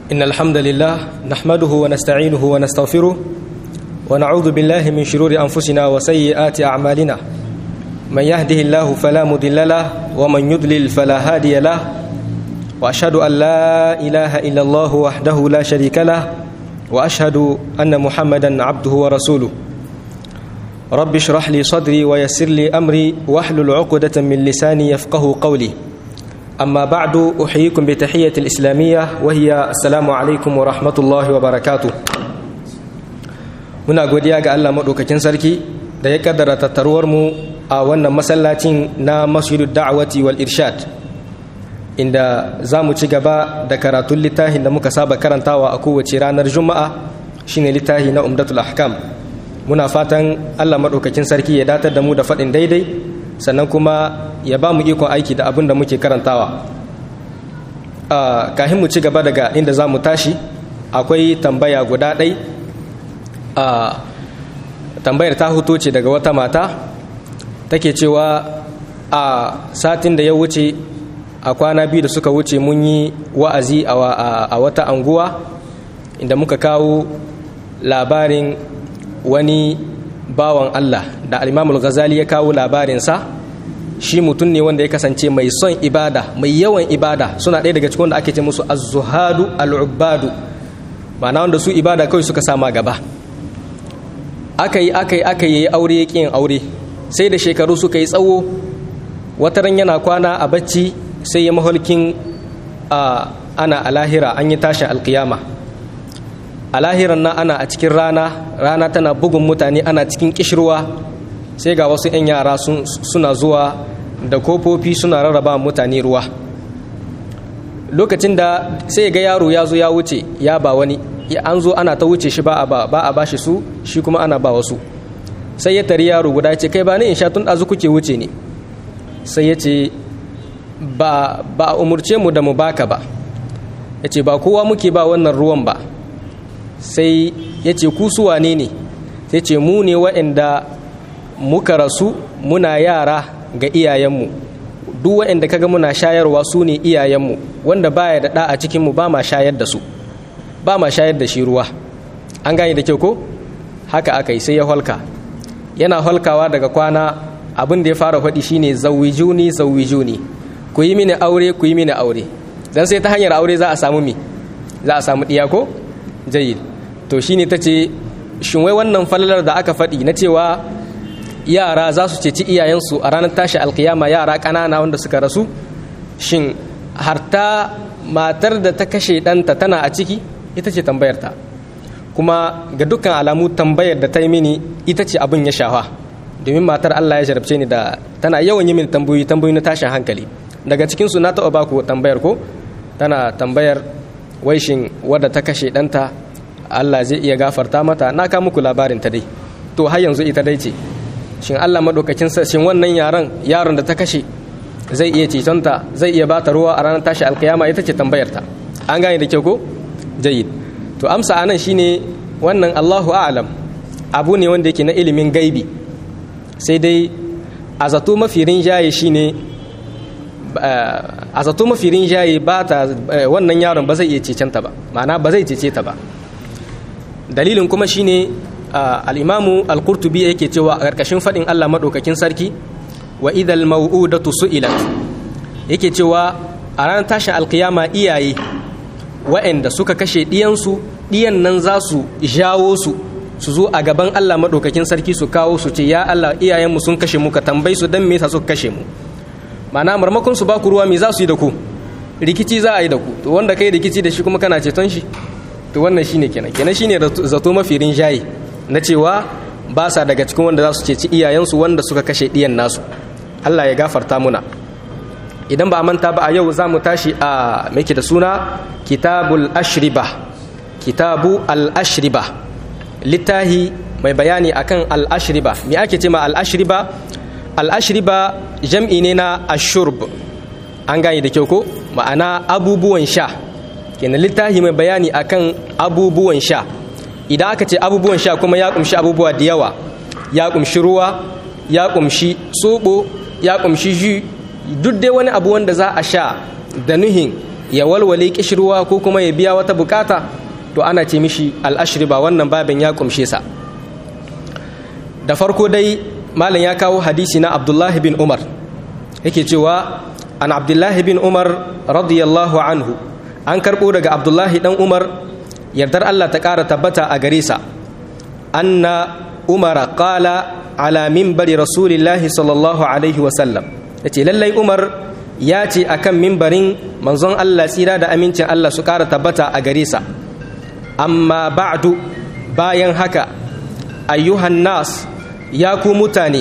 إن الحمد لله نحمده ونستعينه ونستغفره ونعوذ بالله من شرور أنفسنا وسيئات أعمالنا من يهده الله فلا مضل له ومن يضلل فلا هادي له وأشهد أن لا إله إلا الله وحده لا شريك له وأشهد أن محمدا عبده ورسوله رب اشرح لي صدري ويسر لي أمري واحلل عقدة من لساني يفقه قولي أما بعد أحييكم بتحية الإسلامية وهي السلام عليكم ورحمة الله وبركاته muna godiya ga Allah maɗaukakin sarki da ya kaddara tattaruwar mu a wannan masallacin na masjidud da'awati wal irshad inda za mu ci gaba da karatun littafin da muka saba karantawa a kowace ranar juma'a shine littafi na umdatul ahkam muna fatan Allah maɗaukakin sarki ya datar da mu da faɗin daidai sannan kuma ya ba mu ikon aiki da abin da muke karantawa kahin mu ci gaba daga inda za mu tashi akwai tambaya guda ɗai tambayar ta huto ce daga wata mata take cewa a satin da ya wuce a kwana biyu da suka wuce mun yi wa'azi a wata anguwa inda muka kawo labarin wani bawan Allah da alimamul ghazali ya kawo labarinsa shi mutum ne wanda ya kasance mai son ibada mai yawan ibada suna ɗaya daga cikin da ake ce musu az-zuhadu al-ubbadu ma'ana wanda su ibada kawai suka sama gaba aka yi aka yi aka yi aure ya yin aure sai da shekaru suka yi tsawo wata ran yana kwana a bacci sai ya maholkin ana a lahira an yi tashin alkiyama a lahiran nan ana a cikin rana rana tana bugun mutane ana cikin kishirwa sai ga wasu 'yan yara suna zuwa da kofofi suna rarraba mutane ruwa lokacin da sai ga yaro ya zo ya wuce ya ba wani an zo ana ta wuce shi ba a ba shi su shi kuma ana ba wasu sai ya tari yaro guda ce kai ba ni in sha tun ɗazu kuke wuce ne sai ya ce ba a umurce mu da mu baka ba ya ce ba kowa muke ba wannan ruwan ba sai ya ce ku su wane ne sai ce mu ne waɗanda muka rasu muna yara ga iyayenmu duk waɗanda kaga muna shayarwa su ne iyayenmu wanda baya da ɗa a cikinmu ba ma shayar da su ba ma shayar da shi ruwa an gane da kyau ko haka aka yi sai ya holka yana holkawa daga kwana abin da ya fara faɗi shine zawijuni zawijuni ku yi mini aure ku yi mini aure dan sai ta hanyar aure za a samu mi za a samu ɗiya ko jayyid to shine ta ce shin wai wannan falalar da aka faɗi na cewa yara za su ceci iyayensu a ranar tashi alkiyama yara ƙanana wanda suka rasu shin harta matar da ta kashe ɗanta tana a ciki ita ce tambayarta kuma ga dukkan alamu tambayar da ta yi mini ita ce abin ya shafa domin matar Allah ya jarabce ni da tana yawan yi mini tambayoyi tambayoyi na tashin hankali daga cikinsu na taɓa baku tambayar ko tana tambayar waishin wadda ta kashe ɗanta Allah zai iya gafarta mata na ka muku labarin ta dai to har yanzu ita dai ce shin Allah madaukakin shin wannan yaron yaron da ta kashe zai iya cetonta zai iya bata ruwa a ranar tashi alkiyama ita ce tambayar ta an gane da kyau ko jayyid to amsa anan shine wannan Allahu a'lam abu ne wanda yake na ilimin gaibi sai dai a zato mafi rinjaye shine a zato mafi rinjaye ba ta wannan yaron ba zai iya cecenta ba ma'ana ba zai cece ta ba dalilin kuma shine al-imamu al-qurtubi yake cewa a ƙarƙashin faɗin Allah maɗaukakin sarki wa idal mau'udatu su'ilat yake cewa a ranar tashin alkiyama iyaye wa'anda suka kashe ɗiyansu ɗiyan nan za su jawo su su zo a gaban Allah maɗaukakin sarki su kawo su ce ya Allah iyayenmu sun kashe mu ka tambayi su dan me yasa suka kashe mu ma'ana marmakon su ba ku ruwa me za su yi da ku rikici za a yi da ku to wanda kai rikici da shi kuma kana ceton shi to wannan shine kenan kenan shine zato mafi rinjaye na cewa ba sa daga cikin wanda za su ceci iyayensu wanda suka kashe ɗiyan nasu Allah ya gafarta muna idan ba manta ba a yau za mu tashi a mai da suna kitabul ashriba kitabu al-ashriba littahi mai bayani akan al-ashriba me ake ce ma al-ashriba al-ashriba jam'i ne na ashurb an gane da kyau ko ma'ana abubuwan sha kenan littahi mai bayani akan abubuwan sha idan aka ce abubuwan sha kuma ya kumshi abubuwa da yawa ya kumshi ruwa ya kumshi soɓo ya kumshi ji duk dai wani abu wanda za a sha da nuhin ya walwale kishirwa ko kuma ya biya wata bukata to ana ce mishi al'ashriba wannan babin ya kumshe sa da farko dai malam ya kawo hadisi na abdullahi bin umar yake cewa an abdullahi bin umar radiyallahu anhu an karɓo daga abdullahi ɗan umar yardar allah ta ƙara tabbata a gare sa anna umara qala ala mimbari rasulillahi sallallahu alaihi wasallam ya ce lallai umar ya ce a kan mimbarin manzon allah tsira da amincin allah su ƙara tabbata a gare sa amma ba'du bayan haka ayyuhan nas ya ku mutane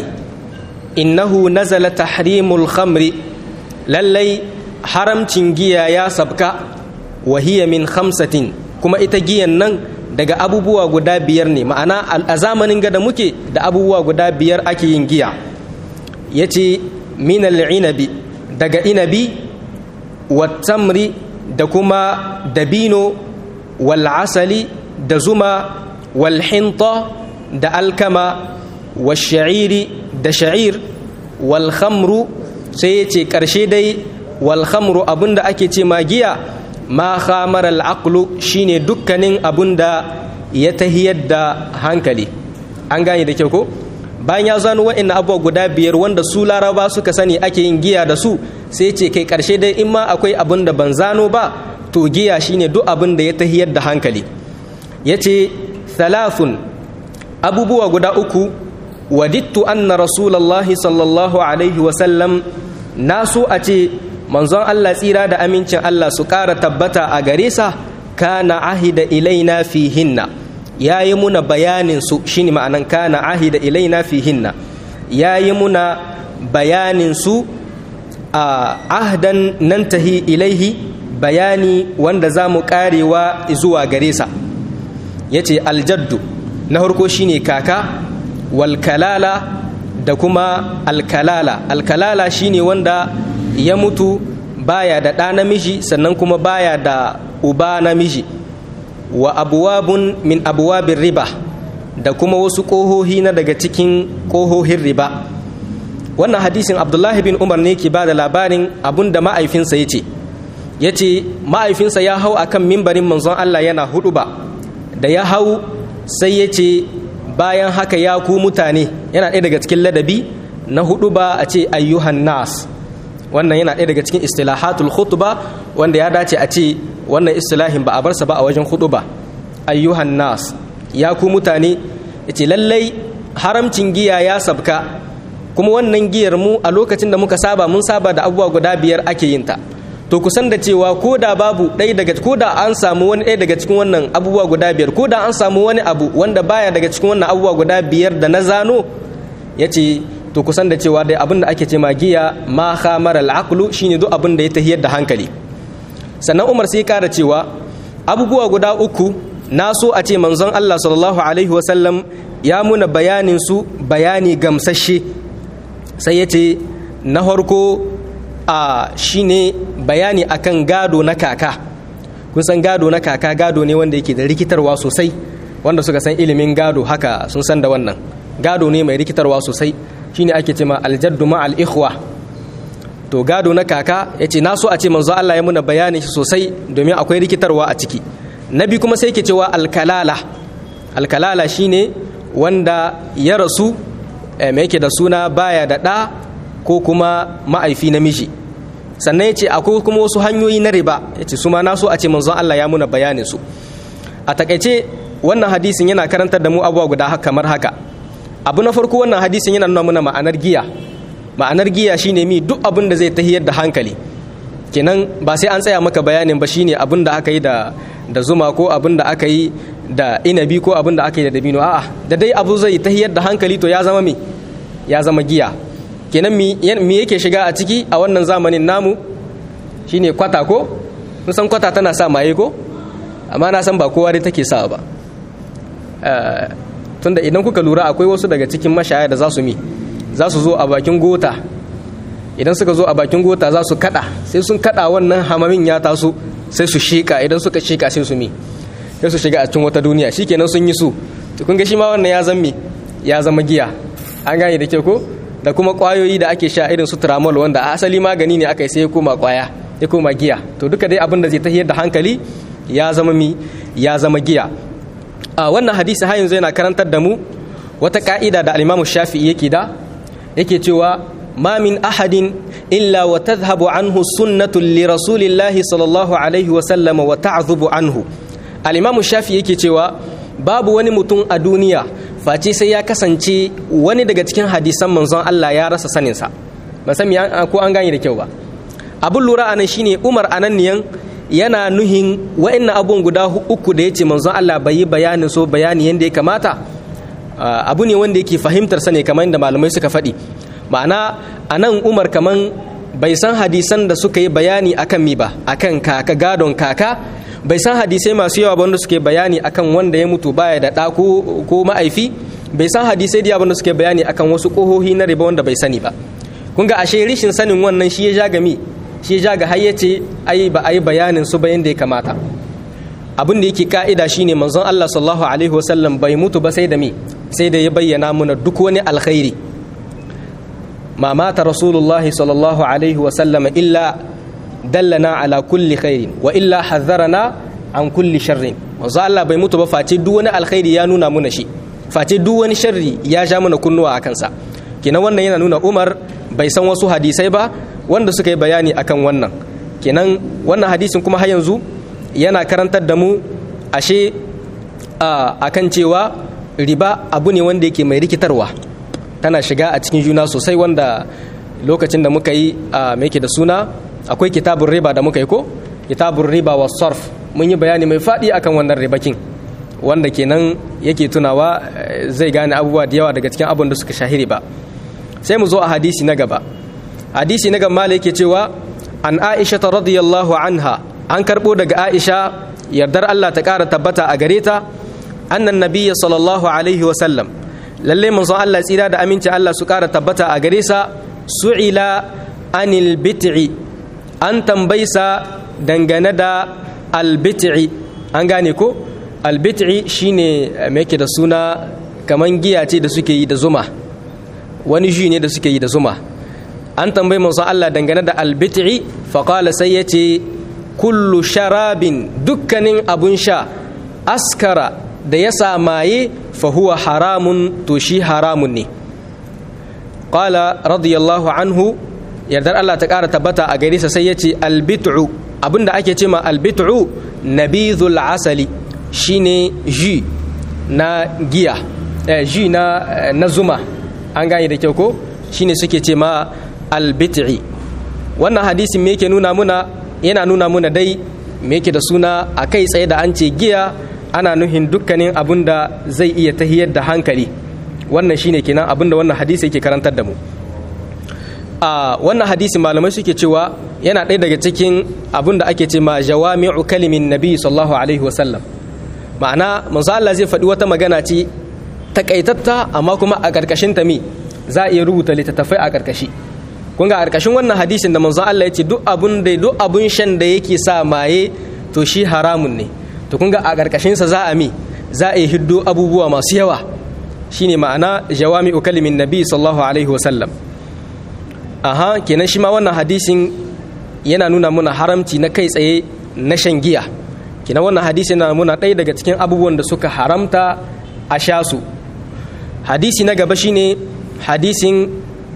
innahu nazala tahrimul khamri lallai haramcin giya ya sabka wahiya min khamsatin kuma ita giyan nan daga abubuwa guda biyar ne ma'ana a zamanin gada muke da abubuwa guda biyar ake yin giya ya ce minal inabi daga inabi wattamri da kuma dabino wal asali da zuma wal hinta da alkama wal sha'iri da sha'ir wal khamru sai ya ce ƙarshe dai wal khamru abinda ake ce magiya ma khamar al'aqlu shine dukkanin abunda ya tahiyar da hankali an gane da kyau ko bayan ya zano wa'in abubuwa guda biyar wanda su laraba suka sani ake yin giya da su sai ce kai karshe dai in ma akwai abin da ban zano ba to giya shine duk abin da ya tahiyar da hankali ya ce thalathun abubuwa guda uku wadittu anna rasulallahi sallallahu alaihi wasallam na so a ce manzon Allah tsira da amincin Allah su ƙara tabbata a gare sa kana ahida ilaina fihinna ya yi muna bayanin su shine ma'anan kana ahida ilaina fihinna ya yi muna bayanin su a ahdan nan tahi ilaihi bayani wanda za mu ƙarewa zuwa gare sa ya ce aljaddu na harko shine kaka walkalala da kuma alkalala alkalala shine wanda ya mutu baya da ɗa namiji sannan kuma baya da uba namiji wa abuwabun min abuwabin riba da kuma wasu ƙohohi na daga cikin ƙohohin riba wannan hadisin abdullahi bin umar ne ke ba da labarin abun da ma'aifinsa ya ce ya ce ma'aifinsa ya hau akan mimbarin manzon allah yana hudu ba da ya hau sai ya ce bayan haka ya ku mutane yana ɗaya daga cikin ladabi na hudu ba a ce ayyuhan nas wannan yana ɗaya daga cikin istilahatul khutba wanda ya dace a ce wannan istilahin ba a bar sa ba a wajen khutba ayyuhan nas ya ku mutane yace lallai haramcin giya ya sabka kuma wannan giyar mu a lokacin da muka saba mun saba da abubuwa guda biyar ake yin ta to kusan da cewa ko da babu ɗaya daga ko da an samu wani ɗaya daga cikin wannan abubuwa guda biyar ko da an samu wani abu wanda baya daga cikin wannan abubuwa guda biyar da na zano yace to kusan da cewa dai abin da ake ce magiya ma khamar al-aqlu shine duk abin da ya tahiyar da hankali sannan Umar sai kara cewa abubuwa guda uku na so a ce manzon Allah sallallahu alaihi wasallam ya muna bayanin su bayani gamsashe sai ya ce na farko a shine bayani akan gado na kaka kun san gado na kaka gado ne wanda yake da rikitarwa sosai wanda suka san ilimin gado haka sun san da wannan gado ne mai rikitarwa sosai shine ake ce ma aljaddu ma al-ikhwa to gado na kaka yace na so a ce manzo Allah ya muna bayanin shi sosai domin akwai rikitarwa a ciki nabi kuma sai yake cewa alkalala alkalala shine wanda ya rasu mai yake da suna baya da ɗa ko kuma ma'aifi namiji sannan yace akwai kuma wasu hanyoyi na riba yace su ma na so a ce manzo Allah ya muna bayanin su a takaice wannan hadisin yana karantar da mu abubuwa guda kamar haka abu na farko wannan hadisin yana nuna mana ma'anar giya ma'anar giya shine mi duk abin da zai tahiyar da hankali kenan ba sai an tsaya maka bayanin ba shine abin da aka yi da da zuma ko abin da aka yi da inabi ko abin da aka yi da dabino a'a da dai abu zai tahiyar da hankali to ya zama mi ya zama giya kenan mi yake shiga a ciki a wannan zamanin namu shine kwata ko mun san kwata tana sa maye ko amma na san ba kowa dai take sa ba tunda idan kuka lura akwai wasu daga cikin mashaya da za su mi za su zo a bakin gota idan suka zo a bakin gota za su kada sai sun kada wannan hamamin ya taso sai su shika idan suka shika sai su mi sai su shiga a cikin wata duniya shikenan sun yi su to kun ga shi ma wannan ya zama ya zama giya an gane da ke ko da kuma kwayoyi da ake sha irin su tramol wanda a asali magani ne aka yi sai ya koma kwaya ya koma giya to duka dai abin da zai tahiyar da hankali ya zama mi ya zama giya a wannan hadisi har yanzu yana karantar da mu wata ka'ida da al-Imam Shafi'i yake da yake cewa ma min ahadin illa wa tadhhabu anhu sunnatu li rasulillahi sallallahu alaihi wa sallam wa ta'dhubu anhu al-Imam Shafi'i yake cewa babu wani mutum a duniya face sai ya kasance wani daga cikin hadisan manzon Allah ya rasa saninsa ban san ko an gane da kyau ba abun lura anan shine Umar ananniyan yana nuhin wa'annan abun guda uku da yace manzon Allah bai yi bayanin so bayani yanda ya kamata abu ne wanda yake fahimtar sa ne kamar yadda malamai suka faɗi ma'ana anan Umar kaman bai san hadisan da suka yi bayani akan mi ba akan kaka gadon kaka bai san hadisai masu yawa ba wanda suke bayani akan wanda ya mutu baya da ɗa ko ma'aifi bai san hadisai da yawa suke bayani akan wasu ƙohohi na riba wanda bai sani ba kun ga ashe rishin sanin wannan shi ya ja ga mi shi ya ja ga hayyace ai ba ai bayanin su ba yanda ya kamata abin da yake ka'ida shine manzon Allah sallallahu alaihi wasallam bai mutu ba sai da mi sai da ya bayyana muna duk wani alkhairi ma mata rasulullahi sallallahu alaihi wasallam illa dallana ala kulli khairin wa illa hazzarana an kulli sharrin manzo Allah bai mutu ba face duk wani alkhairi ya nuna muna shi face duk wani sharri ya ja mana kunnuwa a kansa kenan wannan yana nuna Umar bai san wasu hadisai ba wanda suka yi bayani akan wannan kenan wannan hadisin kuma har yanzu yana karantar da mu ashe akan cewa riba abu ne wanda yake mai rikitarwa tana shiga a cikin juna sosai wanda lokacin da muka yi a mai da suna akwai kitabun riba da muka yi ko kitabun riba wa sarf mun yi bayani mai faɗi akan wannan ribakin wanda kenan yake tunawa zai gane abubuwa da yawa daga cikin abin da suka shahiri ba sai mu zo a hadisi na gaba hadisi na gaba yake cewa an aisha ta radiyallahu anha an karɓo daga aisha yardar allah ta ƙara tabbata a gare ta annan nabiyya sallallahu alaihi wasallam lalle manzon allah tsira da aminci allah su ƙara tabbata a gare sa su'ila anil bit'i an tambaisa dangane da albit'i an gane ko albit'i shine me yake da suna kaman giya ce da suke yi da zuma wani ji ne da suke yi da zuma an tambayi manzo Allah dangane da albit'i faqala sai yace kullu sharabin dukkanin abun sha askara da ya samaye fa huwa haramun to shi haramun ne qala radiyallahu anhu yardar Allah ta ƙara tabbata a gare sa sai ya ce albit'u abinda ake ce ma albit'u nabizul asali shine ji na giya eh, ji na, na zuma an gane da kyau ko shine suke ce ma albit'i wannan hadisin me yake nuna muna yana nuna muna dai me yake da suna a kai tsaye da an ce giya ana nuhin dukkanin abin da zai iya tahiyar da hankali wannan shine kenan abin da wannan hadisi yake karantar da mu a wannan hadisi malamai suke cewa yana ɗaya daga cikin abin da ake ce ma jawami'u kalimin nabi sallallahu alaihi wasallam ma'ana manzo Allah zai faɗi wata magana ce takaitatta amma kuma a ƙarƙashin ta mi za a iya rubuta littattafai a ƙarƙashi kun ga a ƙarƙashin wannan hadisin da manzo Allah ya ce duk abun da duk abun shan da yake sa maye to shi haramun ne to kun ga a ƙarƙashin sa za a mi za a yi hiddo abubuwa masu yawa shine ma'ana jawami'u kalimin nabi sallallahu alaihi wasallam aha kenan shi ma wannan hadisin yana nuna muna haramci na kai tsaye na shan giya kenan wannan hadisin yana muna ɗaya daga cikin abubuwan da suka haramta a sha su hadisi na gaba shine hadisin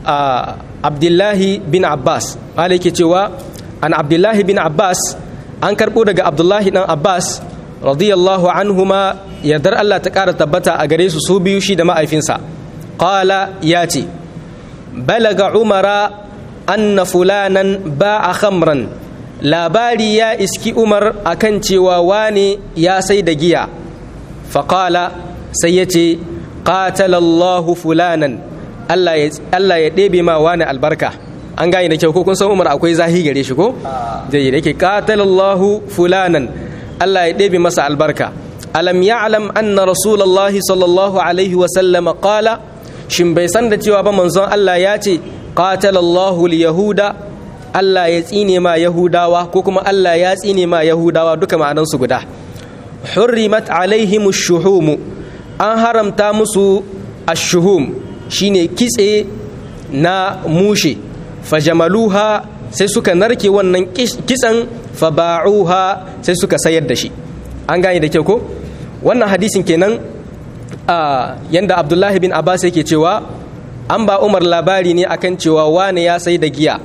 abdullahi bin abbas malaki cewa an abdullahi bin abbas an karɓo daga abdullahi dan abbas radiyallahu anhuma yardar allah ta ƙara tabbata a gare su su biyu shi da ma'aifinsa qala ya ce balaga umara anna fulanan ba'a khamran labari ya iski umar akan cewa wane ya sai da giya faƙala sai ya ce ƙatalallahu fulanan Allah ya ɗebe ma wane albarka an gane da kyau ko kun san umar akwai zahi gare shi ko zai yi da yake ƙatalallahu fulanan Allah ya ɗebe masa albarka alam ya'lam anna rasulullahi sallallahu alaihi wasallam qala shin bai san da cewa ba manzon Allah ya ce qatalallahu yahuda Allah ya tsine ma yahudawa ko kuma Allah ya tsine ma yahudawa duka ma'anansu guda hurrimat alaihim shuhum an haramta musu ashuhum shine kitse na mushe fajamaluha sai suka narke wannan kitsan faba'uha sai suka sayar da shi an gane da kyau ko wannan hadisin kenan a yanda abdullahi bin abbas yake cewa an ba umar labari ne akan cewa wane ya sai da giya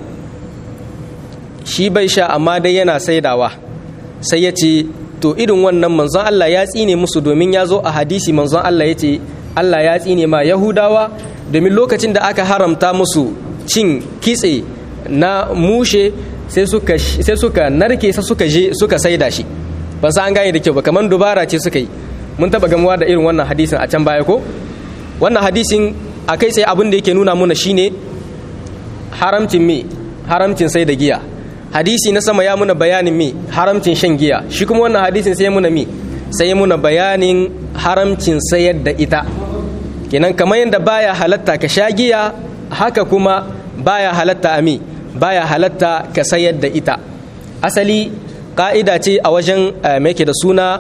shi bai sha amma dai yana saidawa sai ya ce to irin wannan manzon Allah ya tsine musu domin ya zo a hadisi manzon Allah ya ce Allah ya tsine ma yahudawa domin lokacin da aka haramta musu cin kitse na mushe sai suka sai suka narke sai suka je suka saida shi ba sa an gane da kyau ba kamar dubara ce suka yi mun taba gamuwa da irin wannan hadisin a can baya ko wannan hadisin a kai sai abin da yake nuna muna shine haramcin me haramcin sai da giya hadisi na sama ya muna bayanin me haramcin shan giya shi kuma wannan hadisin sai muna me sai ya muna bayanin haramcin sayar da ita kenan kamar yadda baya halatta ka sha giya haka kuma baya halatta a me baya halatta ka sayar da ita asali ka'ida ce a wajen mai da suna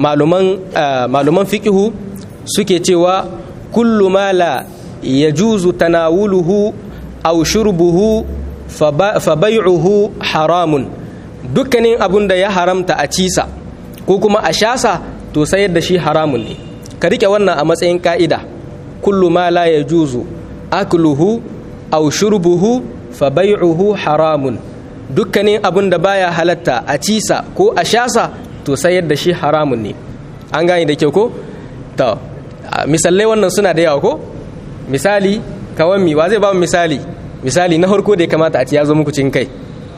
maluman fikihu suke cewa kullu ma la yajuzu tanawuluhu aw shurbuhu fa bai'uhu haramun dukkanin abun da ya haramta a cisa ko kuma a shasa to sayar da shi haramun ne ka rike wannan a matsayin ka'ida kullu ma la yajuzu akluhu aw shurbuhu fa bai'uhu haramun dukkanin abun da baya halatta a cisa ko a shasa to sayar da shi haramun ne an gane da kyau ko to misalai wannan suna da yawa ko misali kawan mi wa zai ba mu misali misali na harko da ya kamata a ci ya zo muku cikin kai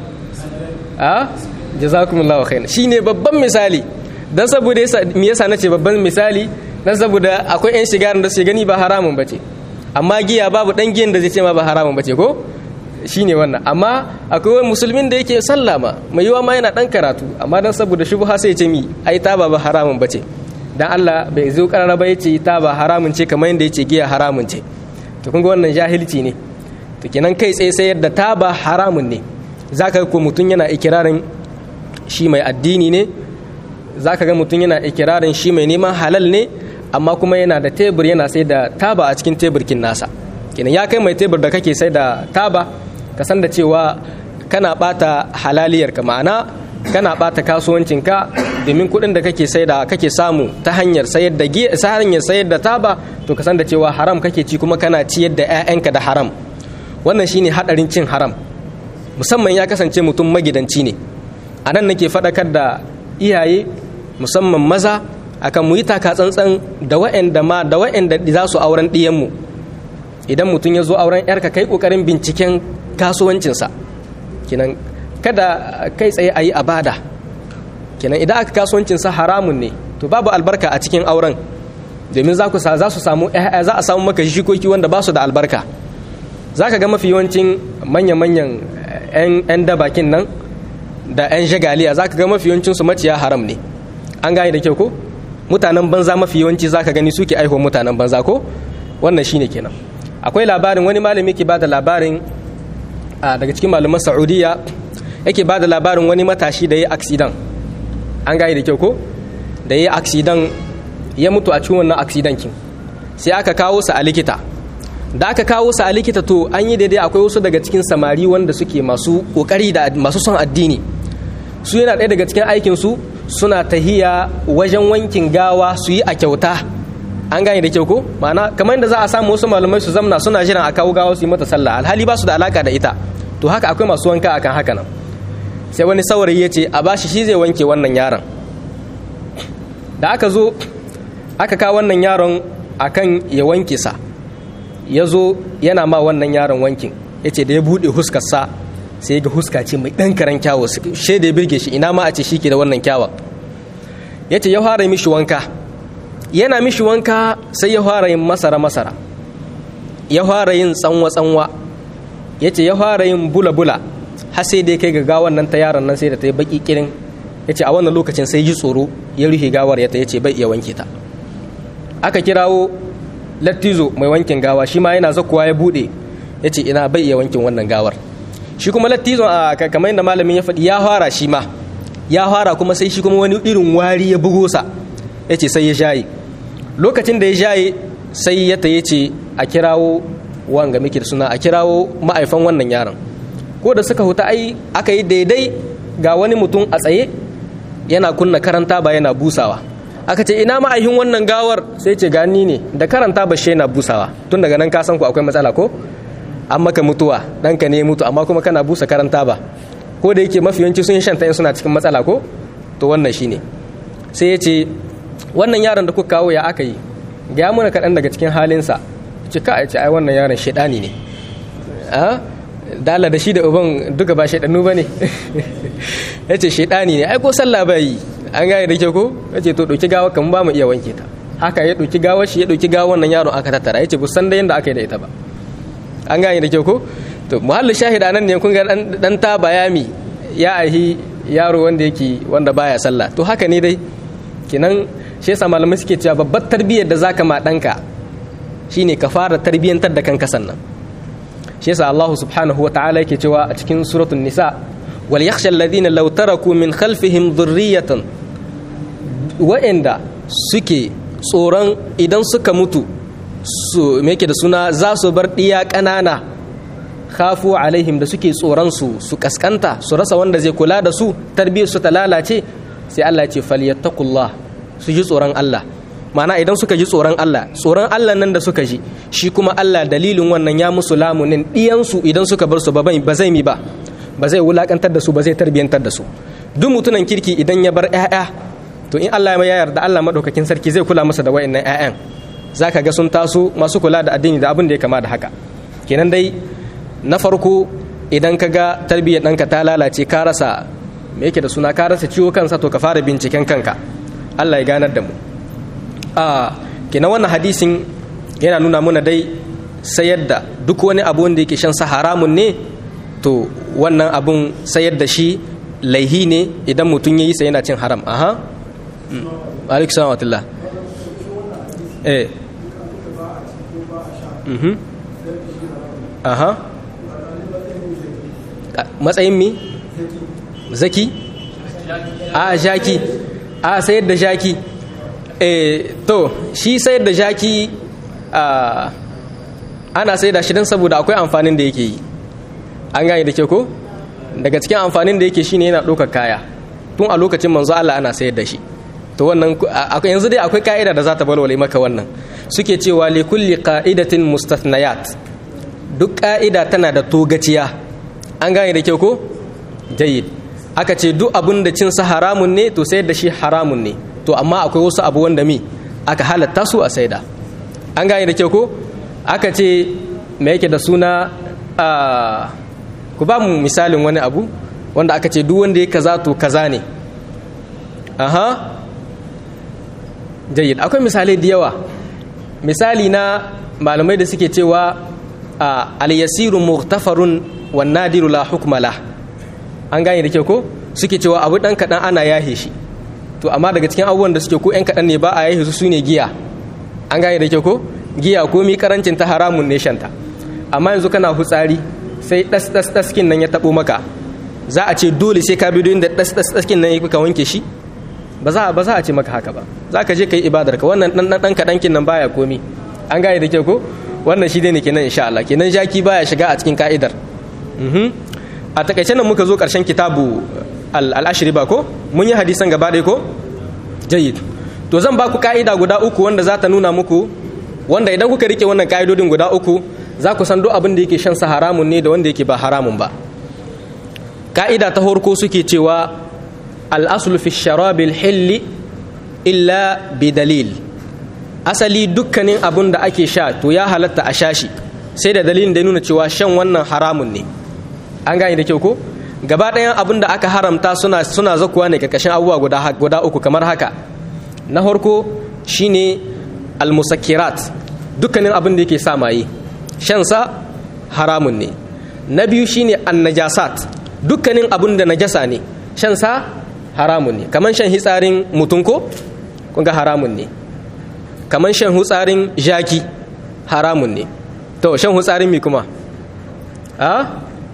a jazakumullahu khairan shine babban misali dan saboda yasa me yasa nace babban misali dan saboda akwai yan shigarin da su gani ba haramun bace amma giya babu dan giyan da zai ce ma ba haramun bace ko shine wannan amma akwai wani musulmin da yake sallah ma mai yiwa ma yana dan karatu amma dan saboda shubha sai ya ce mi ai taba ba haramun bace dan Allah bai zo karara ba yace taba haramun ce kamar yanda yace giya haramun ce to kun ga wannan jahilci ne to kenan kai tsaye sai yadda taba haramun ne zaka ko mutun yana ikirarin shi mai addini ne zaka ga mutun yana ikirarin shi mai neman halal ne amma kuma yana da tebur yana sai da taba a cikin teburkin nasa kenan ya kai mai tebur da kake sai da taba ka san da cewa kana bata halaliyar ka ma'ana kana bata kasuwancinka domin kuɗin da kake sai da kake samu ta hanyar sayar da giya ta hanyar sayar da taba to ka san da cewa haram kake ci kuma kana ciyar da 'ya'yanka da haram wannan shine hadarin cin haram musamman ya kasance mutum magidanci ne a nan nake faɗakar da iyaye musamman maza akan mu yi taka tsantsan da wa'anda ma da wa'anda za su auren ɗiyanmu idan mutum ya zo auren yarka kai kokarin binciken kasuwancinsa kinan kada kai tsaye a yi abada kinan idan aka kasuwancinsa haramun ne to babu albarka a cikin auren domin za su samu za a samu maka shikoki wanda ba su da albarka za ka ga mafi yawancin manya-manyan 'yan dabakin nan da 'yan shagaliya za ka ga mafi yawancinsu maciya haram ne an gane da kyau ko mutanen banza mafi yawanci za ka gani suke aihuwa mutanen banza ko wannan shine kenan akwai labarin wani malami ke bada labarin daga cikin malaman saudiya yake bada labarin wani matashi da ya aksidan an gane da kyau ko da ya aksidan ya mutu a cikin wannan aksidankin sai aka kawo sa a likita da aka kawo sa a likita to an yi daidai akwai wasu daga cikin samari wanda suke masu kokari da masu son addini su yana ɗaya daga cikin aikinsu suna tahiya wajen wankin gawa su yi a kyauta an gane da kyau ko ma'ana kamar yadda za a samu wasu malamai su zamna suna jiran a kawo gawa su yi mata sallah alhali ba su da alaka da ita to haka akwai masu wanka akan haka nan sai wani saurayi ya ce a bashi shi zai wanke wannan yaron da aka zo aka kawo wannan yaron akan ya wanke sa ya zo yana ma wannan yaron wankin ya ce da ya buɗe huskarsa sai ga huska ce mai ɗan karen kyawo shi da ya birge shi ina ma a ce shi ke da wannan kyawun ya ce ya fara mishi wanka yana mishi wanka sai ya fara yin masara masara ya fara yin tsanwa tsanwa ya ce ya fara yin bula bula har sai dai kai ga gawan nan ta yaron nan sai da ta yi baki kirin ya ce a wannan lokacin sai ji tsoro ya rufe gawar ya ta ya ce bai iya wanke ta aka kirawo lattizo mai wankin gawa shi ma yana zakuwa ya bude ya ce ina bai iya wankin wannan gawar shi kuma lattizon a kamar yadda malamin ya faɗi ya fara shi ma ya fara kuma sai shi kuma wani irin wari ya bugo sa ya ce sai ya shaye lokacin da ya shaye sai ya ta ce a kirawo wanga miki da suna a kirawo ma'aifan wannan yaron ko da suka huta ai aka yi daidai ga wani mutum a tsaye yana kunna karanta ba yana busawa aka ce ina ma'aihin wannan gawar sai ce gani ne da karanta ba shi yana busawa tun daga nan ka san ku akwai matsala ko an maka mutuwa ɗanka ne mutu amma kuma kana busa karanta ba ko da yake mafi yawanci sun shanta in suna cikin matsala ko to wannan shine sai ya ce wannan yaron da kuka kawo ya aka yi ga mana kaɗan daga cikin halinsa ce ka ce ai wannan yaron shaidani ne a dala da shi da uban duka ba shaidanu ba ne ya ce shaidani ne ai ko sallah ba yi an gane da ke ko ya ce to ɗauki gawa kan ba mu iya wanke ta haka ya ɗauki gawar shi ya ɗauki gawar wannan yaron aka tattara ya ce bu san da yadda aka yi da ita ba an gane da ke ko to muhallin shahida nan ne kun ga dan ta bayami ya ahi yaro wanda yake wanda baya sallah to haka ne dai kinan shi yasa malamai suke cewa babbar tarbiyyar da zaka ma danka shine ka fara tarbiyyantar da kanka sannan shi yasa Allah subhanahu wataala yake cewa a cikin suratul nisa wal yakhsha alladhina law taraku min khalfihim dhurriyatan wa'anda suke tsoron idan suka mutu su me yake da suna za su bar diya ƙanana khafu alaihim da suke tsoron su su kaskanta su rasa wanda zai kula da su tarbiyyar su ta lalace sai Allah ce falyattaqullah su ji tsoron Allah mana idan suka ji tsoron Allah tsoron Allah nan da suka ji shi kuma Allah dalilin wannan ya musu lamunin diyan su idan suka bar su ba ba zai mi ba ba zai wulakantar da su ba zai tarbiyantar da su duk mutunan kirki idan ya bar ƴaƴa to in Allah ya yarda Allah madaukakin sarki zai kula masa da wayannan ƴaƴan zaka ga sun taso masu kula da addini da abin da ya kama da haka kenan dai na farko idan ka ga tarbiyyar ɗanka ta lalace ka rasa me yake da suna ka rasa ciwo kansa to ka fara binciken kanka Allah ya ganar da mu a kina wannan hadisin yana nuna muna dai sayar da duk wani abu wanda yake shan sa haramun ne to wannan abun sayar da shi laihi ne idan mutum ya yi sai yana cin haram aha alaikum salam wa eh mhm aha matsayin mi zaki a jaki a sayar da jaki e to shi sayar da jaki ana sayar da shi don saboda akwai amfanin da yake yi an gane da ke ko daga cikin amfanin da yake shine yana ɗaukar kaya tun a lokacin manzo Allah ana sayar da shi to wannan yanzu dai akwai ka'ida da za ta balwale maka wannan suke cewa li kulli qa'idatin mustathnayat duk ka'ida tana da togaciya an gane da kyau ko jayyid aka ce duk abin da cinsa haramun ne to sayar da shi haramun ne to amma akwai wasu abu wanda mi aka halatta su a saida an gane da kyau ko aka ce me yake da suna ku ba mu misalin wani abu wanda aka ce duk wanda ya kaza to kaza ne aha jayyid akwai misalai da yawa misali na malamai da suke cewa al-yasiru mughtafarun wan nadiru la hukma lah an gane da kyau ko suke cewa abu dan kadan ana yahe shi to amma daga cikin abubuwan da suke ko yan kadan ne ba a yahe su sune giya an gane da kyau ko giya ko mi karancin ta haramun ne shanta amma yanzu kana hutsari sai das das daskin nan ya tabo maka za a ce dole sai ka bi da das das daskin nan ya ka wanke shi ba za ba za a ce maka haka ba za ka je ka yi ibadar ka wannan dan dan kadankin nan baya komi an gane da kyau ko wannan shi ne kenan insha Allah kenan jaki baya shiga a cikin ka'idar a takaice nan muka zo karshen kitabu al-ashri ba ko mun yi hadisan gaba ɗaya ko jayyid to zan ba ku ka'ida guda uku wanda za ta nuna muku wanda idan kuka rike wannan ka'idodin guda uku za ku san duk abin da yake shan sa haramun ne da wanda yake ba haramun ba ka'ida ta horko suke cewa al-aslu fi sharabil hilli illa bi dalil asali dukkanin abun da ake sha to ya halatta a sha shi sai da dalilin da ya nuna cewa shan wannan haramun ne an gane da kyau ko gaba ɗayan abun da aka haramta suna suna zakuwa ne karkashin abubuwa guda guda uku kamar haka na farko shine almusakkirat dukkanin abin da yake sa maye shan sa haramun ne na biyu shine annajasat dukkanin abin da najasa ne shan sa haramun ne kamar shan hitsarin mutum ko kun ga haramun ne kamar shan hutsarin jaki haramun ne to shan hutsarin mi kuma a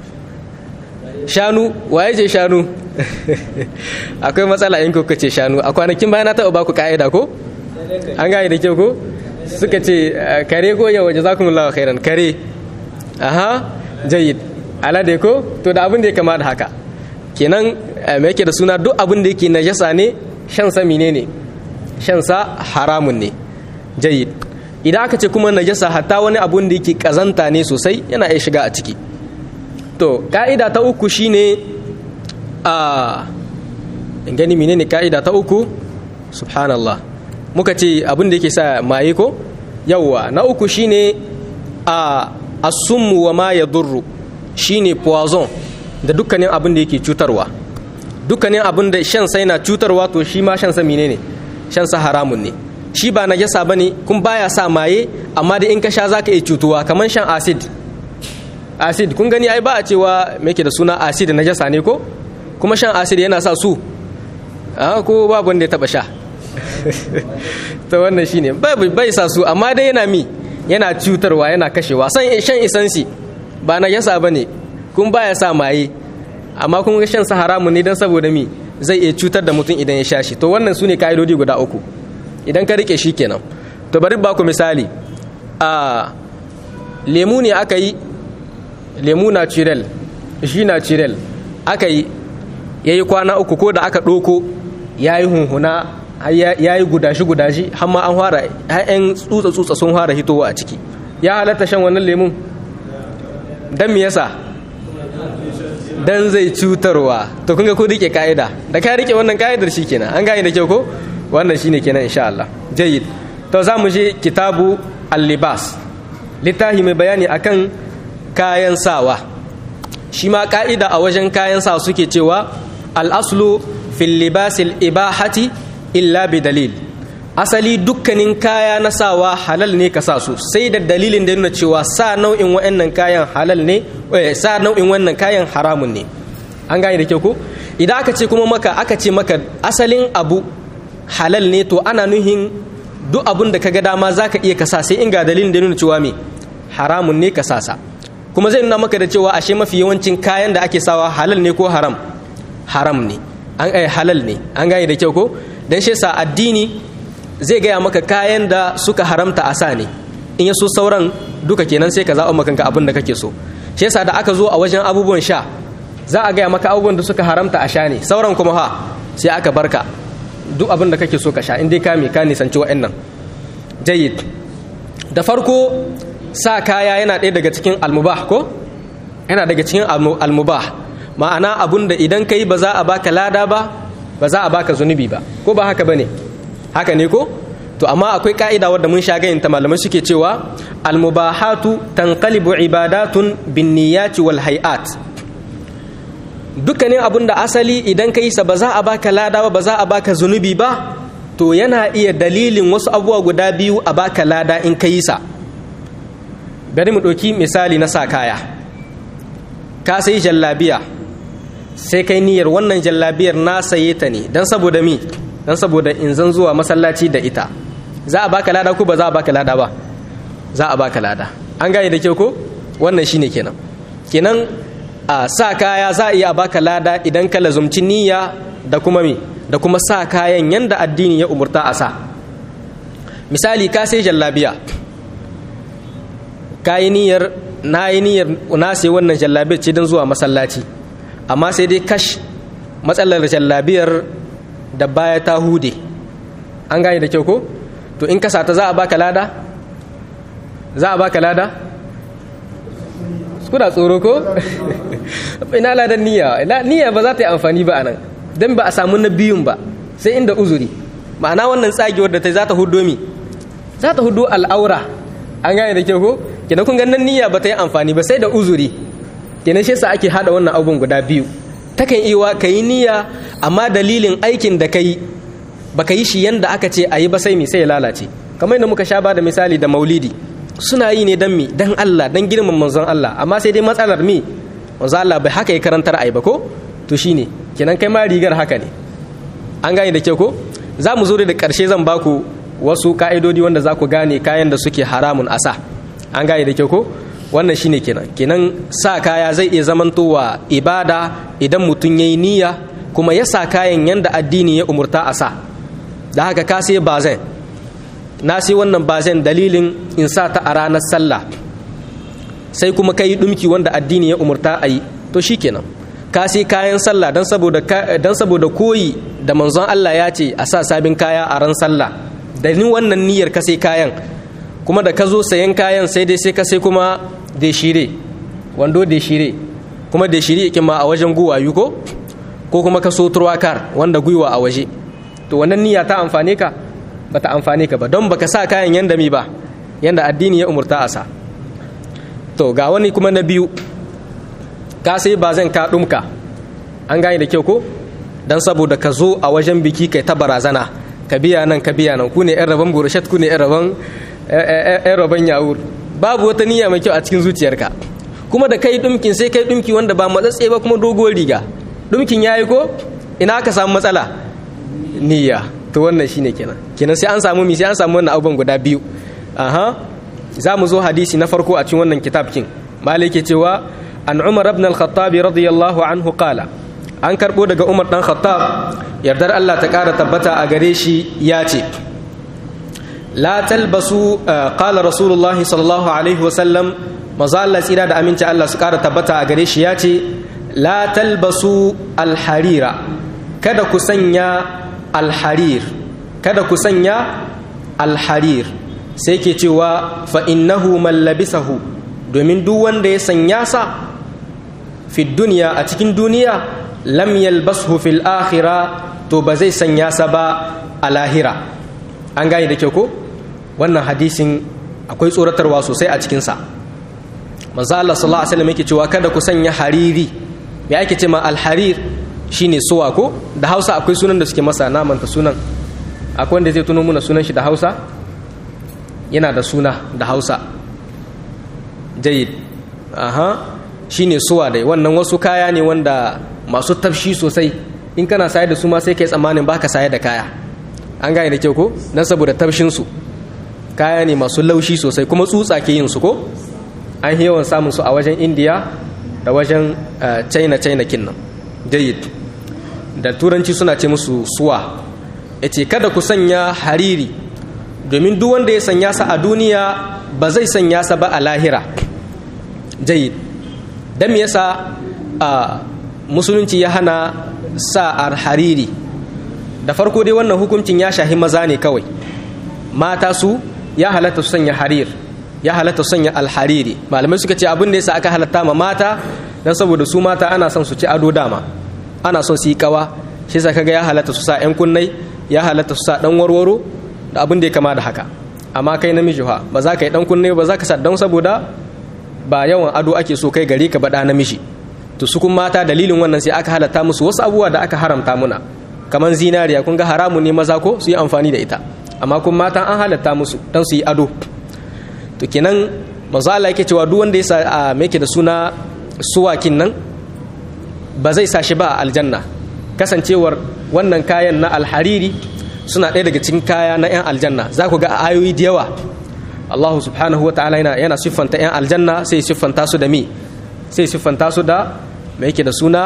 shanu waye ce shanu akwai matsala in kuka ce shanu a kwanakin bayan na taɓa baku ka'ida ko an gane da kyau ko suka ce kare ko yawa jazakumullahu khairan kare aha jayyid alade ko to da abin da ya kama da haka kenan me yake da suna duk abin da yake najasa ne shan sa menene shan sa haramun ne jayyid idan aka ce kuma najasa hatta wani abun da yake kazanta ne sosai yana iya shiga a ciki to ka'ida ta uku shine a gani menene ka'ida ta uku subhanallah muka ce abin da yake sa maye ko yawwa na uku shine a asummu wa ma yadurru shine poison da dukkanin abin da yake cutarwa dukkanin abin da shan sai na cutarwa to shi ma shan sa menene shan sa haramun ne shi ba najasa bane kun baya sa maye amma da in ka sha zaka iya cutuwa kamar shan acid acid kun gani ai ba a cewa me yake da suna acid najasa ne ko kuma shan acid yana sa su a ko babu wanda ya taba sha to wannan shine bai sa su amma dai yana mi yana cutarwa yana kashewa san shan isansi ba najasa bane kun baya sa maye amma kun ga shan sa haramun ne dan saboda mi zai iya cutar da mutum idan ya sha shi to wannan sune kaidodi guda uku idan ka rike shi kenan to bari ba ku misali a lemu ne aka yi lemu natural shi natural aka yi ya yi kwana uku ko da aka ɗoko ya yi hunhuna ya yi gudashi-gudashi har ma an fara ‘ya'yan tsutsa-tsutsa sun fara hitowa a ciki ya halatta shan wannan lemun don me yasa don zai cutarwa to kun ga ko rike ka'ida da ka rike wannan ka'idar shi kenan an gane da kyau ko wannan shine kenan insha Allah jayyid to za mu je kitabu al-libas littafi mai bayani akan kayan sawa shi ma ka'ida a wajen kayan sawa suke cewa al-aslu fil libasil ibahati illa bi dalil asali dukkanin kaya na sawa halal ne ka sa su sai da dalilin da nuna cewa sa nau'in wa'annan kayan halal ne sa nau'in wannan kayan haramun ne an gane da kyau ko idan aka ce kuma maka aka ce maka asalin abu halal ne to ana nuhin duk abun da kaga dama zaka iya kasa sai in ga dalilin da nuna cewa me haramun ne ka sasa kuma zai nuna maka da cewa ashe mafi yawancin kayan da ake sawa halal ne ko haram haram ne an ai halal ne an gane da kyau ko dan shi sa addini zai gaya maka kayan da suka haramta a sa ne in ya so sauran duka kenan sai ka zaɓa maka abin da kake so shi yasa da aka zo a wajen abubuwan sha za a gaya maka abubuwan da suka haramta a sha ne sauran kuma ha sai aka barka duk abin da kake so ka sha in dai ka me ka nisanci wa'annan jayyid da farko sa kaya yana ɗaya daga cikin almubah ko yana daga cikin almubah ma'ana abun da idan kai ba za a baka lada ba ba za a baka zunubi ba ko ba haka bane haka ne ko to amma akwai ka'ida wadda mun sha gayin ta malamai suke cewa almubahatu tanqalibu ibadatun bin niyyati wal hay'at dukkanin abun da asali idan ka yi sa ba za a baka lada ba ba za a baka zunubi ba to yana iya dalilin wasu abubuwa guda biyu a baka lada in ka yi sa bari mu ɗauki misali na sa kaya ka sai jallabiya sai kai niyyar wannan jallabiyar na saye ta ne don saboda mi don saboda in zan zuwa masallaci da ita za a baka lada ko ba za a baka lada ba za a baka lada an gane da kyau ko wannan shine kenan kenan a sa kaya za a iya baka lada idan ka lazumci niyya da kuma mi da kuma sa kayan yanda addini ya umurta a sa misali ka sai jallabiya ka yi niyyar na yi niyyar na sai wannan jallabiyar ce don zuwa masallaci amma sai dai kash matsalar jallabiyar da baya ta hude an gane da kyau ko to in ka sata za a baka lada za a baka lada kuna tsoro ko ina ladan niyya niyya ba za ta yi amfani ba anan dan ba a samu na biyun ba sai inda uzuri ma'ana wannan tsagewar da ta za ta hudo mi za ta hudo al'aura an gane da kyau ko kenan kun ganin niyya ba ta yi amfani ba sai da uzuri kenan shi yasa ake hada wannan abun guda biyu takan iya ka yi niyya amma dalilin aikin da ka yi ba ka yi shi yanda aka ce a yi ba sai mi sai ya lalace kamar yadda muka sha ba da misali da maulidi suna yi ne dan mi dan Allah dan girman manzon Allah amma sai dai matsalar mi manzon Allah bai haka ya karantar ai ba ko to shine kenan kai ma rigar haka ne an gane da kyau ko za mu zo da karshe zan baku wasu ka'idodi wanda za ku gane kayan da suke haramun asa an gane da kyau ko wannan shine kenan kenan sa kaya zai iya zamantowa ibada idan mutum yayi niyya kuma ya sa kayan yanda addini ya umurta a sa da haka ka sai bazan na sai wannan bazan dalilin in sa ta a ranar sallah sai kuma ka yi ɗumki wanda addini ya umurta a yi to shikenan ka sai kayan sallah don saboda don saboda koyi da manzon Allah ya ce a sa sabin kaya a ran sallah da ni wannan niyyar ka sai kayan kuma da ka zo sayan kayan sai dai sai ka sai kuma deshire wando deshire kuma deshire yake ma a wajen guwayu ko ko kuma ka so turwakar wanda gwiwa a waje to wannan niyya ta amfane ka bata amfane ka ba don baka sa kayan yanda mi ba yanda addini ya umurta a sa to ga wani kuma na biyu ka sai ba zan ka dumka an gane da kyau ko dan saboda ka zo a wajen biki kai ta barazana ka biya nan ka biya nan ku ne yan rabon burushat ku ne yan rabon yan rabon yawur babu wata niyya mai kyau a cikin zuciyarka kuma da kai dumkin sai kai dumki wanda ba matsatse ba kuma doguwar riga dumkin yayi ko ina ka samu matsala niyya to wannan shine kenan kenan sai an samu mi sai an samu wannan abubuwan guda biyu aha za mu zo hadisi na farko a cikin wannan kitab kin malik ke cewa an umar ibn al-khattab radiyallahu anhu qala an karbo daga umar dan khattab yardar Allah ta kara tabbata a gare shi ya ce la talbasu qala rasulullahi sallallahu alaihi wa sallam maza Allah tsira da aminci Allah su kara tabbata a gare shi ya ce la talbasu al-harira kada ku sanya al-harir kada ku sanya al-harir sai ke cewa fa innahu man labisahu domin duk wanda ya sanya sa fi duniya a cikin duniya lam yalbashu fil akhira to ba zai sanya sa ba a lahira an gane da kyau ko wannan hadisin akwai tsoratarwa sosai a cikin sa manzo Allah sallallahu alaihi wasallam yake cewa kada ku sanya hariri me ake ce ma alharir shine suwa ko da Hausa akwai sunan da suke masa namanta sunan akwai wanda zai tuno muna sunan shi da Hausa yana da suna da Hausa jayid aha shine suwa dai wannan wasu kaya ne wanda masu tafshi sosai in kana saye da su ma sai kai tsammanin baka saye da kaya an gane da kyau ko dan saboda tafshin su kaya ne masu laushi sosai kuma tsutsa ke yin su ko an yawan samun su a wajen indiya da wajen china china kinnan jayid da turanci suna ce musu suwa yace kada ku sanya hariri domin duk wanda ya sanya sa a duniya ba zai sanya sa ba a lahira jayid don me yasa a musulunci ya hana sa hariri da farko dai wannan hukuncin ya shahi maza ne kawai mata su ya halatta su sanya harir ya halatta su sanya alhariri malamai suka ce abin da yasa aka halatta ma mata don saboda su mata ana son su ci ado dama ana son su yi kawa shi sa kaga ya halatta su sa yan kunnai ya halatta su sa dan warwaro da abin da ya kama da haka amma kai namiji fa ba za ka yi dan kunne ba za ka sa don saboda ba yawan ado ake so kai gare ka baɗa namiji to su kun mata dalilin wannan sai aka halatta musu wasu abubuwa da aka haramta muna kamar zinariya kun ga haramun ne maza ko su yi amfani da ita amma kun mata an halatta musu don su yi ado to kenan manzo Allah yake cewa duk wanda ya sa a me da suna suwakin nan ba zai sa shi ba a aljanna kasancewar wannan kayan na alhariri suna ɗaya daga cikin kaya na 'yan aljanna za ku ga ayoyi da yawa Allah subhanahu wa ta'ala yana, yana siffanta 'yan aljanna sai siffanta su da mi sai siffanta su da mai yake da suna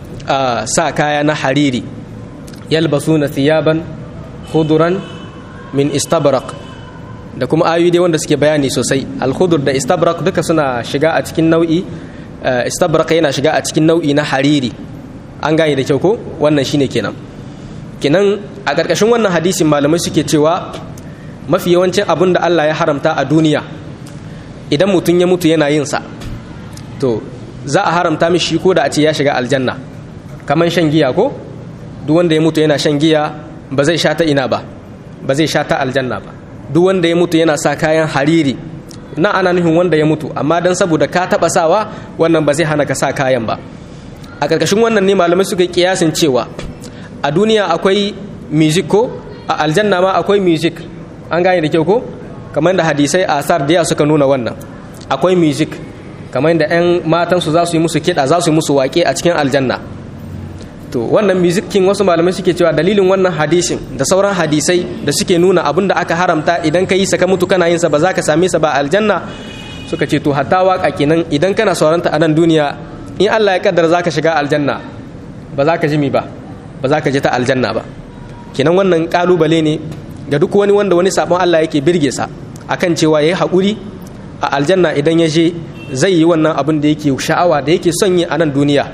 sa kaya na hariri yalbasu na thiyaban huduran min istabrak da kuma ayoyi dai wanda suke bayani sosai alhudur da istabrak duka suna shiga a cikin nau'i istabrak yana shiga a cikin nau'i na hariri an gane da kyau ko wannan shine kenan kenan a ƙarƙashin wannan hadisin malamai suke cewa mafi yawancin abin da Allah ya haramta a duniya idan mutum ya mutu yana yin sa to za a haramta mishi ko da a ce ya shiga aljanna kamar shan giya ko duk wanda ya mutu yana shan giya ba zai sha ta ina ba ba zai sha ta aljanna ba duk wanda ya mutu yana sa kayan hariri na ana nufin wanda ya mutu amma dan saboda ka taba sawa wannan ba zai hana ka sa kayan ba a ƙarƙashin wannan ne malamai suka kiyasin cewa a duniya akwai music ko a aljanna ma akwai music an gane da kyau ko kamar da hadisai a asar da suka nuna wannan akwai music kamar da 'yan matansu za su yi musu kiɗa za su yi musu waƙe a cikin aljanna to wannan music king wasu malamai suke cewa dalilin wannan hadisin da sauran hadisai da suke nuna abin da aka haramta idan ka yi sa ka mutu kana yin sa ba za ka same sa ba aljanna suka ce to hatta waka kenan idan kana sauranta a nan duniya in Allah ya kaddara za ka shiga aljanna ba za ka ji mi ba ba za ka ji ta aljanna ba kenan wannan kalubale ne ga duk wani wanda wani sabon Allah yake birge sa akan cewa yayi haƙuri a aljanna idan ya je zai yi wannan abin da yake sha'awa da yake son yi a nan duniya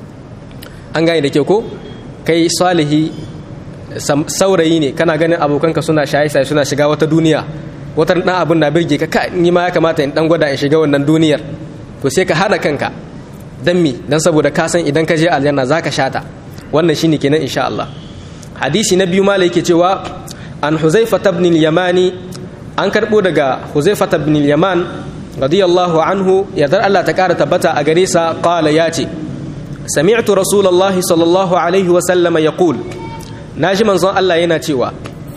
an gane da ke ko kai salihi saurayi ne kana ganin abokanka suna shaye-shaye suna shiga wata duniya wata dan abin na birge ka ka ni ma ya kamata in dan gwada in shiga wannan duniyar to sai ka hana kanka dan mi dan saboda ka san idan ka je aljanna zaka shata wannan shine kenan insha Allah hadisi na biyu malai yake cewa an huzaifa ibn al-yamani an karbo daga huzaifa ibn al-yaman radiyallahu anhu yadar Allah ta kara tabbata a gare sa qala yace sami'tu rasulullahi sallallahu alaihi wa sallama yaqul naji manzon Allah yana cewa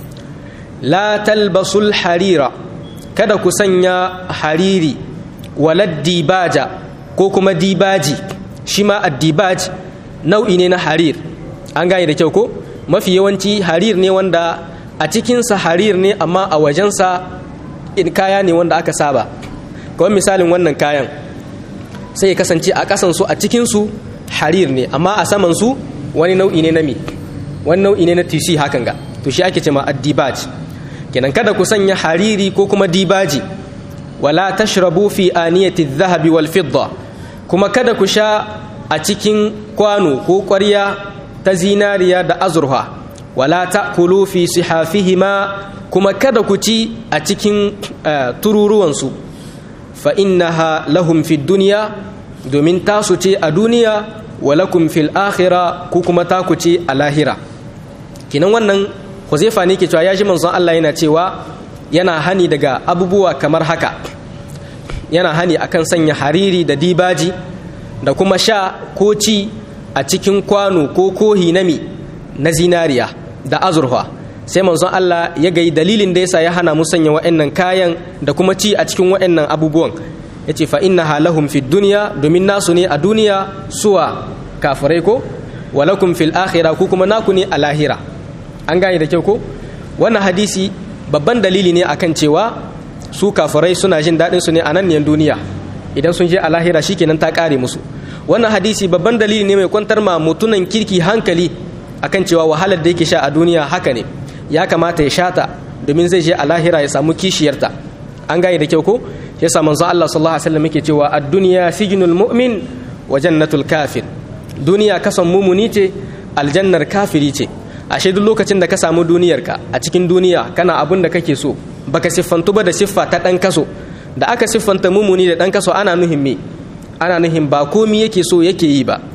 la talbasul harira kada ku sanya hariri walad dibaja ko kuma dibaji shi ma addibaj nau'i ne na harir an gane da kyau ko mafi yawanci harir ne wanda a cikinsa harir ne amma a wajensa in kaya ne wanda aka saba kawai misalin wannan kayan sai ya kasance a kasansu a cikinsu harir ne amma a samansu wani nau'i ne na mi wani nau'i ne na tisi hakan ga to shi ake ce ma addibaj kenan kada ku sanya hariri ko kuma dibaji wala tashrabu fi aniyati dhahabi wal fidda kuma kada ku sha a cikin kwano ko ƙwarya ta zinariya da azurfa wala ta'kulu fi sihafihima kuma kada ku ci a cikin tururuwansu fa innaha lahum fi dunya domin tasu ce a duniya walakum fil akhira ku kuma taku ce a lahira kinan wannan Huzaifa ne ke cewa ya ji manzon Allah yana cewa yana hani daga abubuwa kamar haka yana hani akan sanya hariri da dibaji da kuma sha ko ci a cikin kwano ko kohi nami na zinariya da azurfa sai manzon Allah ya gai dalilin da yasa ya hana mu sanya wa'annan kayan da kuma ci a cikin wa'annan abubuwan yace fa innaha lahum fid dunya domin nasu ne a duniya suwa kafirai ko walakum fil akhirah ku kuma naku ne a lahira an gane da kyau ko wannan hadisi babban dalili ne akan cewa su kafirai suna jin daɗin su ne a nan duniya idan sun je a lahira shikenan ta ƙare musu wannan hadisi babban dalili ne mai kwantar ma mutunan kirki hankali akan cewa wahalar da yake sha a duniya haka ne ya kamata ya shata domin zai je a lahira ya samu kishiyarta an gane da kyau ko yasa manzo Allah sallallahu alaihi wasallam yake cewa ad-dunya sijnul mu'min wa jannatul kafir duniya kasan mumuni ce aljannar kafiri ce ashe duk lokacin da ka samu duniyarka a cikin duniya kana abin da kake so baka siffantu ba da siffa ta dan kaso da aka siffanta mumuni da dan kaso ana nuhin me ana nuhin ba komi yake so yake yi ba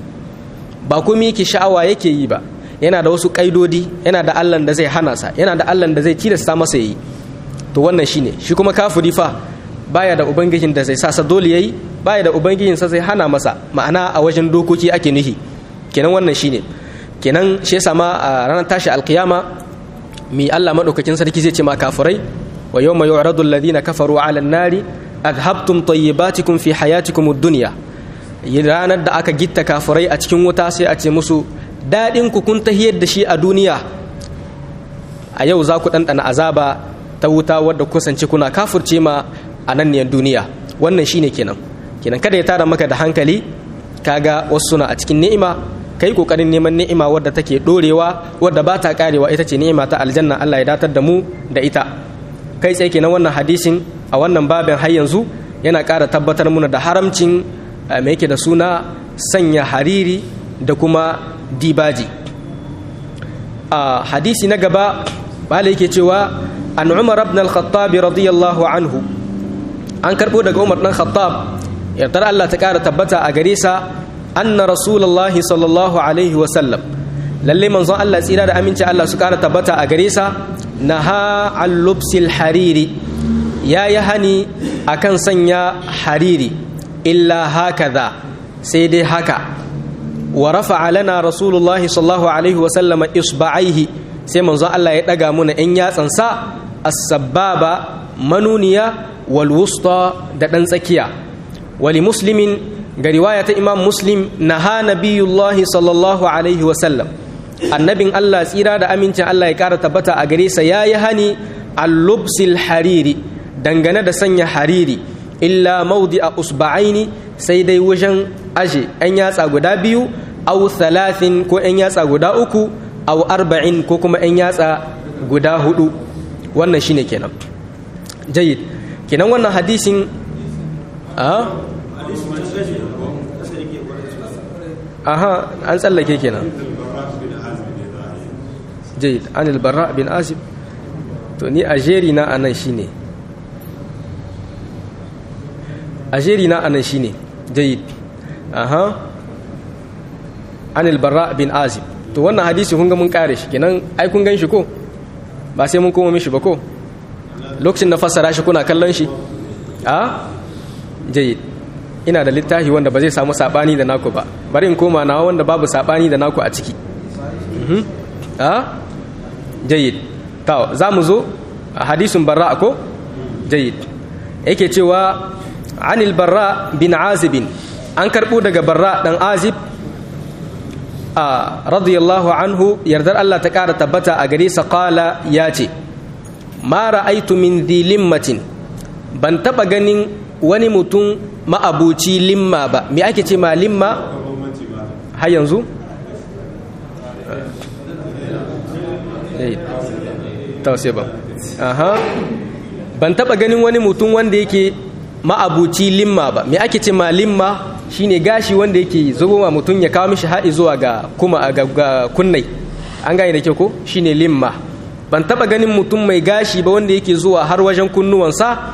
ba komi yake sha'awa yake yi ba yana da wasu kaidodi yana da allan da zai hana sa yana da allan da zai tilasta masa yi to wannan shine shi kuma kafiri fa baya da ubangijin da zai sa sa dole yayi baya da ubangijin sa zai hana masa ma'ana a wajen dokoki ake nuhi kenan wannan shine kenan shi yasa ma a ranar tashi alkiyama mi Allah madaukakin sarki zai ce ma kafirai wa yawma yu'radu alladhina kafaru 'ala an-nari adhabtum tayyibatikum fi hayatikum ad-dunya ranar da aka gitta kafirai a cikin wuta sai a ce musu dadin ku kun tahiyar da shi a duniya a yau za ku ɗanɗana azaba ta wuta wadda kusance kuna kafurce ma a nan ne duniya wannan shine kenan kenan kada ya tara maka da hankali kaga wasu suna a cikin ni'ima kai kokarin neman ni'ima wadda take dorewa wadda ba ta karewa ita ce ni'ima ta aljanna Allah ya datar da mu da ita kai tsaye kenan wannan hadisin a wannan babin har yanzu yana ƙara tabbatar muna da haramcin mai yake da suna sanya hariri da kuma dibaji a hadisi na gaba bala yake cewa an umar ibn al-khattab radiyallahu anhu an karbo daga umar dan khattab yardar Allah ta ƙara tabbata a gare sa anna rasulullahi sallallahu alaihi wasallam lalle manzon Allah tsira da aminci Allah su kara tabbata a gare sa naha an lubsil hariri ya yi hani akan sanya hariri illa hakaza sai dai haka wa rafa'a lana rasulullahi sallallahu alaihi wasallama isba'aihi sai manzon Allah ya daga muna yan yatsansa as-sabbaba manuniya wal wusta da dan tsakiya wali muslimin ga riwaya ta imam muslim na ha nabiyullahi sallallahu alaihi wasallam annabin allah tsira da amincin allah ya kara tabbata a gare sa ya yi hani allubsil hariri dangane da sanya hariri illa maudi a usba'aini sai dai wajen aje yan yatsa guda biyu au thalathin ko yan yatsa guda uku au arba'in ko kuma yan yatsa guda hudu wannan shine kenan jayyid kenan wannan hadisin a aha an tsallake kenan jayyid anil barra bin azib to ni a jeri na anan shine a jeri na anan shine jayyid aha anil barra bin azib to wannan hadisi kun ga mun kare shi kenan ai kun gan shi ko ba sai mun koma mishi ba ko lokacin na fassara shi kuna kallon shi a jayyid ina da littafi wanda ba zai samu sabani da naku ba bari in koma nawa wanda babu sabani da naku a ciki a jayyid ta za mu zo a hadisun barra ko jayyid yake cewa anil barra bin azibin an karɓo daga barra ɗan azib a radiyallahu anhu yardar Allah ta ƙara tabbata a gare sa ƙala ya ce ma ra'aitu min limmatin ban taɓa ganin wani mutum ma'abuci limma ba me ake ce ma limma har yanzu tausai ba aha ban taba ganin wani mutum wanda yake ma'abuci limma ba me ake ce ma limma shine gashi wanda yake zubo ma mutum ya kawo mishi haɗi zuwa ga kuma ga kunnai an gane da kyau ko shine limma ban taba ganin mutum mai gashi ba wanda yake zuwa har wajen kunnuwansa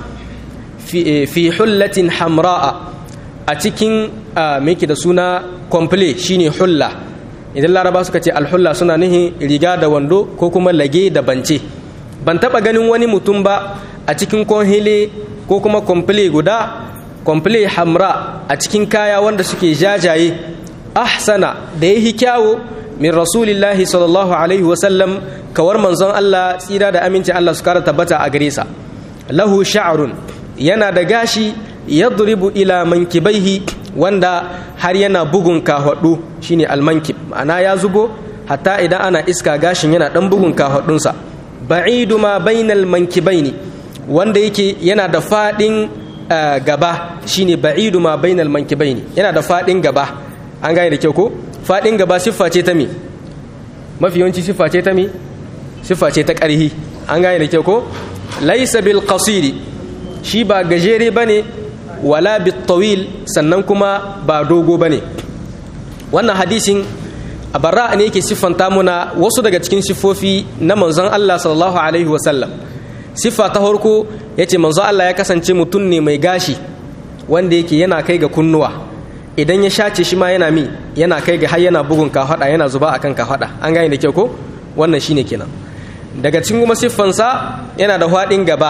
fi hullatin hamra'a a cikin me da suna komple shine hulla idan laraba suka ce alhulla suna nihin riga da wando ko kuma lage da bance ban taba ganin wani mutum ba a cikin konhile ko kuma komple guda komple hamra a cikin kaya wanda suke jajaye ahsana da yahi kyawo min rasulillahi sallallahu alaihi wasallam kawar manzon Allah tsira da aminci Allah su kara tabbata a gare sa lahu sha'run yana da gashi yadribu ila mankibaihi wanda har yana bugun kahwadu shine almankib ma'ana ya zubo hatta idan ana iska gashin yana dan bugun kahwadunsa ba'idu ma bainal mankibaini wanda yake yana da fadin gaba shine ba'idu ma bainal mankibaini yana da fadin gaba an gane da kyau ko fadin gaba siffa ce ta me mafi yawanci siffa ce ta me siffa ce ta ƙarhi an gane da kyau ko laysa bil qasiri shi ba gajere bane wala bitawil sannan kuma ba dogo bane wannan hadisin a barra ne yake siffanta muna wasu daga cikin siffofi na manzon Allah sallallahu alaihi wasallam siffa ta farko yace manzon Allah ya kasance mutum ne mai gashi wanda yake yana kai ga kunnuwa idan ya shace shi ma yana mi yana kai ga har yana bugun kafada yana zuba akan kafada an gane da kyau ko wannan shine kenan daga cikin kuma siffansa yana da hwadin gaba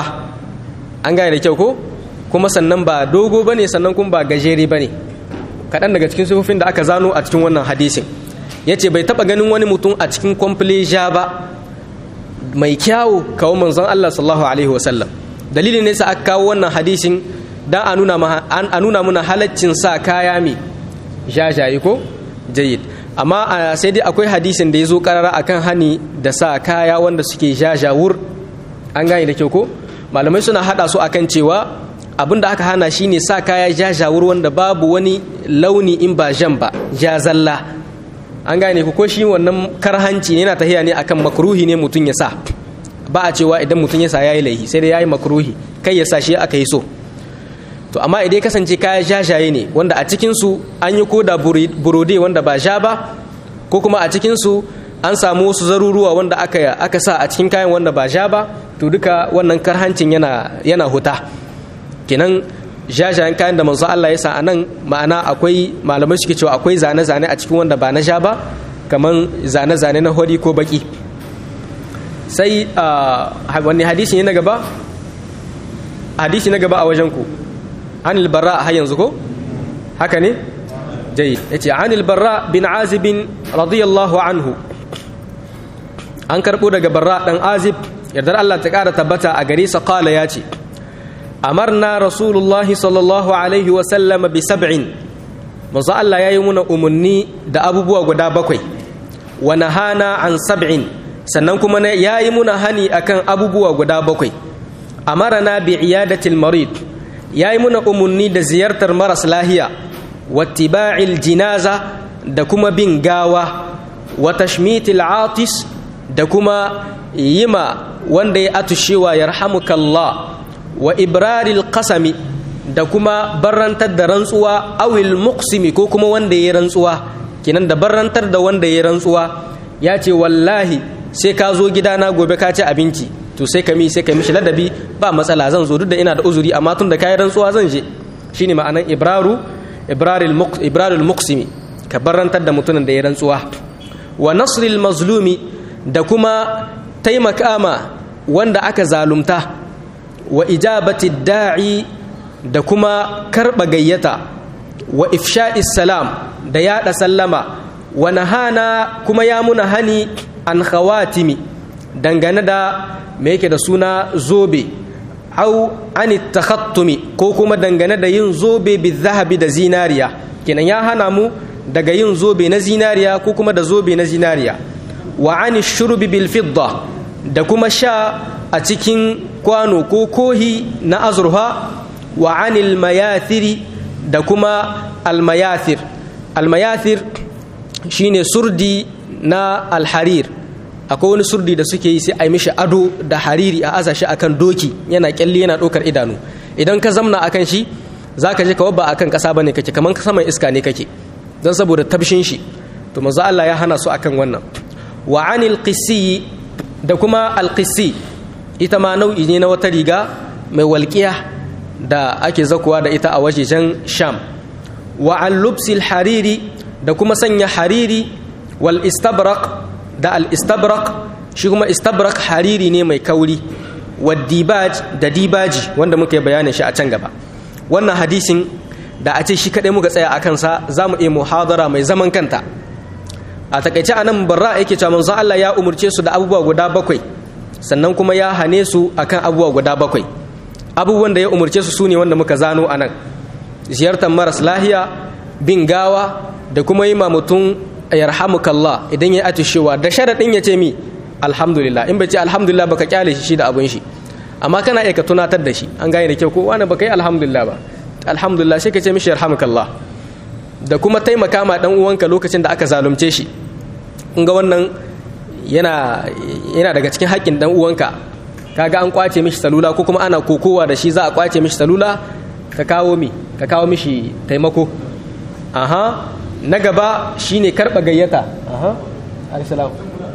an gane da kyau ko kuma sannan ba dogo ba ne sannan kuma ba gajere ba ne kaɗan daga cikin sufofin da aka zano a cikin wannan hadisin ya ce bai taɓa ganin wani mutum a cikin kwamfleja ba mai kyawu kawo manzon Allah sallallahu alaihi wasallam dalilin ne sa aka kawo wannan hadisin dan a nuna muna halaccin sa kaya mai jajaye ko jayyid amma sai dai akwai hadisin da ya zo karara akan hani da sa kaya wanda suke jajawur an gane da kyau ko malamai suna hada su akan cewa abin da aka hana shine sa kaya jajawur wanda babu wani launi in ba jan ba jazalla an gane ku ko shi wannan karhanci ne yana tahiya ne akan makruhi ne mutum ya sa ba a cewa idan mutum ya sa yayi laihi sai dai yayi makruhi kai ya sa shi aka yi so to amma idan kasance kaya jajaye ne wanda a cikin su an yi koda burode wanda ba ja ba ko kuma a cikin su an samu wasu zaruruwa wanda aka aka sa a cikin kayan wanda ba ja ba to duka wannan karhancin yana yana huta kenan jajayen kayan da manzo Allah ya sa anan ma'ana akwai malamai suke cewa akwai zane-zane a cikin wanda ba na ja ba kaman zane-zane na hori ko baki sai wani hadisi ne na gaba hadisi na gaba a wajen ku anil barra har yanzu ko haka ne jayyid yace anil barra bin azib radiyallahu anhu an karbo daga barra dan azib yardar Allah ta kara tabbata a gare sa qala yace amarna rasulullahi sallallahu alaihi wa sallam bi sab'in manzo Allah yayi muna umunni da abubuwa guda bakwai wa nahana an sab'in sannan kuma yayi muna hani akan abubuwa guda bakwai amarana bi iyadatil marid yayi muna umunni da ziyartar maras lahiya wattiba'il jinaza da kuma bin gawa wa tashmitil atis da kuma yima wanda ya atushewa yarhamukallah wa ibraril qasami da kuma barrantar da rantsuwa awil muqsimi ko kuma wanda ya rantsuwa kenan da barrantar da wanda ya rantsuwa ya ce wallahi sai ka zo gidana gobe ka ci abinci to sai ka mi sai ka mishi ladabi ba matsala zan zo duk da ina da uzuri amma tun da kayi rantsuwa zan je shine ma'anan ibraru ibrarul muqsimi ka barrantar da mutumin da ya rantsuwa wa nasril mazlumi da kuma taimaka ma wanda aka zalumta wa ijabati da'i da kuma karba gayyata wa ifsha'is salam da yada sallama wa nahana kuma ya muna hani an khawatimi dangane da me yake da suna zobe au an takhattumi ko kuma dangane da yin zobe bi zahabi da zinariya kenan ya hana mu daga yin zobe na zinariya ko kuma da zobe na zinariya wa an shurbi bil fidda da kuma sha a cikin kwano ko kohi na azurfa wa anil mayathiri da kuma almayathir almayathir shine surdi na alharir akwai wani surdi da suke yi sai a yi mishi ado da hariri a aza shi akan doki yana kyalli yana ɗaukar idanu idan ka zamna akan shi za ka je ka wabba akan ƙasa bane kake kamar saman iska ne kake don saboda tabshin shi to manzo Allah ya hana su akan wannan wa anil qisi da kuma alqisi ita ma nau'i ne na wata riga mai walƙiya da ake zakuwa da ita a wajejen sham wa an lubsil hariri da kuma sanya hariri wal istabrak da al istabrak shi kuma istabrak hariri ne mai kauri wa dibaj da dibaji wanda muka yi bayanin shi a can gaba wannan hadisin da a ce shi kaɗai muka tsaya a kansa za mu iya muhadara mai zaman kanta a takaice a nan barra yake cewa manzo Allah ya umurce su da abubuwa guda bakwai sannan kuma ya hane su akan abubuwa guda bakwai abubuwan da ya umurce su sune wanda muka zano a nan ziyartar maras lahiya bin gawa da kuma yi ma mutum yarhamukallah idan ya atishewa da sharaɗin ya ce mi alhamdulillah in bai ce alhamdulillah baka kyale shi da abun shi amma kana iya ka tunatar da shi an gane da kyau ko wani baka yi alhamdulillah ba alhamdulillah sai ka ce mishi yarhamukallah da kuma taimaka ma dan uwanka lokacin da aka zalunce shi in ga wannan yana yana daga cikin haƙƙin dan uwanka kaga an kwace mishi salula ko kuma ana kokowa da shi za a kwace mishi salula ka kawo mi ka kawo mishi taimako aha na gaba shine karba gayyata aha alisalam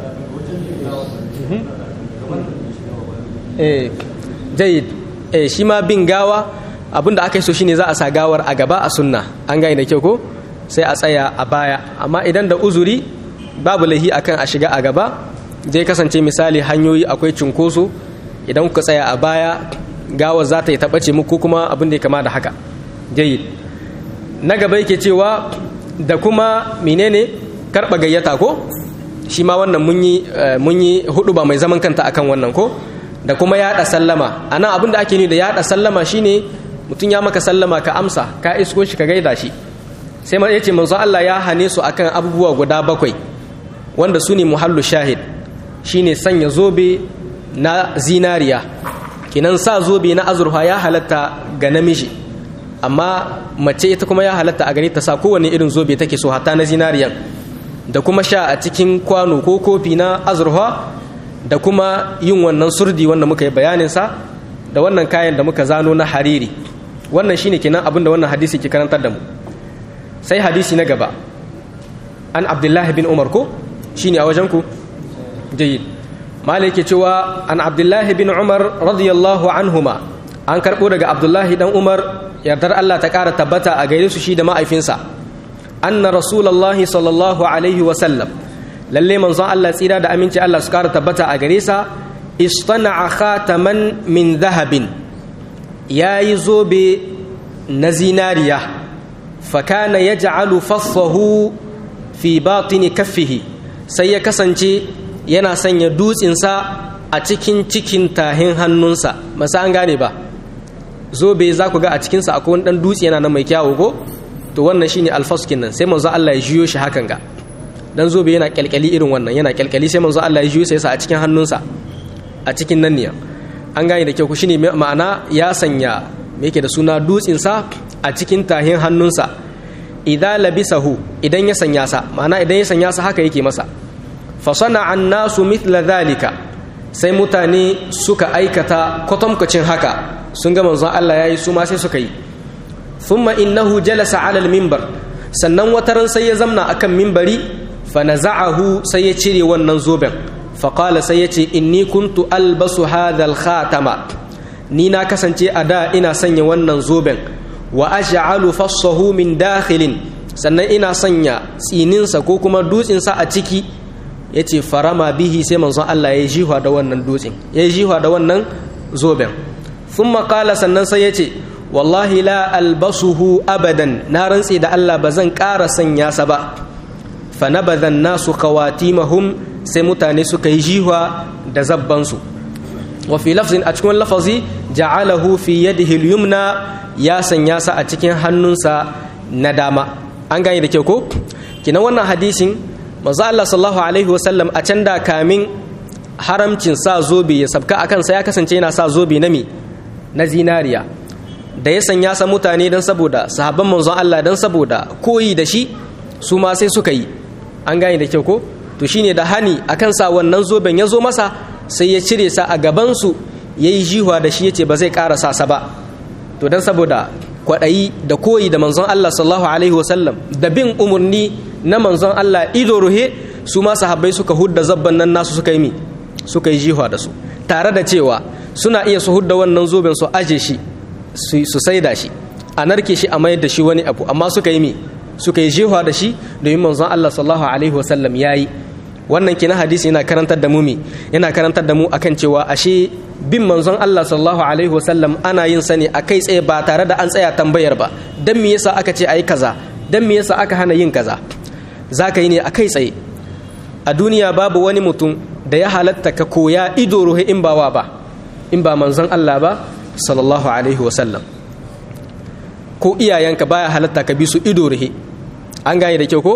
eh jayyid eh shi ma bin gawa abinda aka yi so shine za a sa gawar a gaba a sunna an gane da kyau ko sai a tsaya a baya amma idan da uzuri babu lahi akan a shiga a gaba zai kasance misali hanyoyi akwai cunkoso idan kuka tsaya a baya gawar za ta yi taɓace muku kuma abin da ya kama da haka jayyid na gaba yake cewa da kuma menene karɓa gayyata ko shi ma wannan mun yi hudu ba mai zaman kanta akan wannan ko da kuma yaɗa sallama a nan abin da ake ni da yaɗa sallama shine mutum ya maka sallama ka amsa ka isko shi ka gaida shi sai ma yace manzo Allah ya hane su akan abubuwa guda bakwai wanda su ne muhallu shahid shine sanya zobe na zinariya kinan sa zobe na azurfa ya halatta ga namiji amma mace ita kuma ya halatta a gare ta sa kowane irin zobe take so hatta na zinariyan da kuma sha a cikin kwano ko kofi na azurfa da kuma yin wannan surdi wanda muka yi bayanin sa da wannan kayan da muka zano na hariri wannan shine kenan abin da wannan hadisi ke karantar da mu sai hadisi na gaba an abdullahi bin umar ko shine a wajen ku jayyid malik ke cewa an abdullahi bin umar radiyallahu anhuma an karbo daga abdullahi dan umar yardar Allah ta kara tabbata a gaire su shi da ma'aifinsa anna rasulullahi sallallahu alaihi wa sallam lalle manzon Allah tsira da aminci Allah su kara tabbata a gare sa istana'a khataman min dhahabin yayi zobe na zinariya fakana yaj'alu fassahu fi batini kaffihi sai ya kasance yana sanya dutsinsa a cikin cikin tahin hannunsa masa an gane ba zobe za ku ga a cikinsa akwai wani dan dutse yana nan mai kyawu ko to wannan shine alfaskin nan sai manzo Allah ya jiyo shi hakan ga dan zobe yana kyalkyali irin wannan yana kyalkyali sai manzo Allah ya jiyo sai sa a cikin hannunsa a cikin nan ne an gane da kyau ku shine ma'ana ya sanya me yake da suna dutsinsa a cikin tahin hannunsa idza labisahu idan ya sanya sa ma'ana idan ya sanya sa haka yake masa fa sana'a an-nasu mithla dhalika sai mutane suka aikata kwatamkacin haka sun ga manzon Allah yayi su ma sai suka yi thumma innahu jalasa 'ala al-minbar sannan wataran sai ya zamna akan mimbari fa naza'ahu sai ya cire wannan zoben fa qala sai ya ce inni kuntu albasu hadha al-khatama ni na kasance a da ina sanya wannan zoben wa aj'alu fassahu min dakhilin sannan ina sanya tsininsa ko kuma dutsinsa a ciki yace farama bihi sai manzon Allah ya jihwa da wannan dutsin ya jihwa da wannan zoben thumma qala sannan sai yace wallahi la albasuhu abadan na rantse da Allah ba zan ƙara sanya sa ba fa nabadha nasu qawatimahum sai mutane suka yi jihwa da zabbansu wa fi lafzin a cikin lafazi ja'alahu fi yadihi al-yumna ya sanya sa a cikin hannunsa na dama an gane da kyau ko kina wannan hadisin manzo Allah sallallahu alaihi wasallam a can da kamin haramcin sa zobe ya sabka akan sa ya kasance yana sa zobe na mi na zinariya da ya sanya sa mutane dan saboda sahabban manzon Allah dan saboda koyi da shi su ma sai suka yi an gane da kyau ko to shine da hani akan sa wannan zoben ya zo masa sai ya cire sa a gaban su yayi jihwa da shi yace ba zai ƙara sa sa ba to dan saboda kwaɗayi da koyi da manzon Allah sallallahu alaihi wasallam da bin umarni na manzon Allah ido ruhe su ma sahabbai suka hudda zabban nan nasu suka yi mi suka yi jihwa da su tare da cewa suna iya su hudda wannan zoben su aje shi su saida shi a narke shi a mayar da shi wani abu amma suka yi mi suka yi jihwa da shi domin manzon Allah sallallahu alaihi wasallam yayi wannan kina hadisi yana karantar da mu mi yana karantar da mu akan cewa ashe bin manzon Allah sallallahu alaihi wasallam ana yin sa ne a kai tsaye ba tare da an tsaya tambayar ba dan me yasa aka ce ayi kaza dan me yasa aka hana yin kaza zaka yi ne a kai tsaye a duniya babu wani mutum da ya halatta ka koya ido ruhe in ba wa ba in ba manzon Allah ba sallallahu alaihi wasallam ko iyayenka baya halatta ka bi su ido ruhe an gane da kyau ko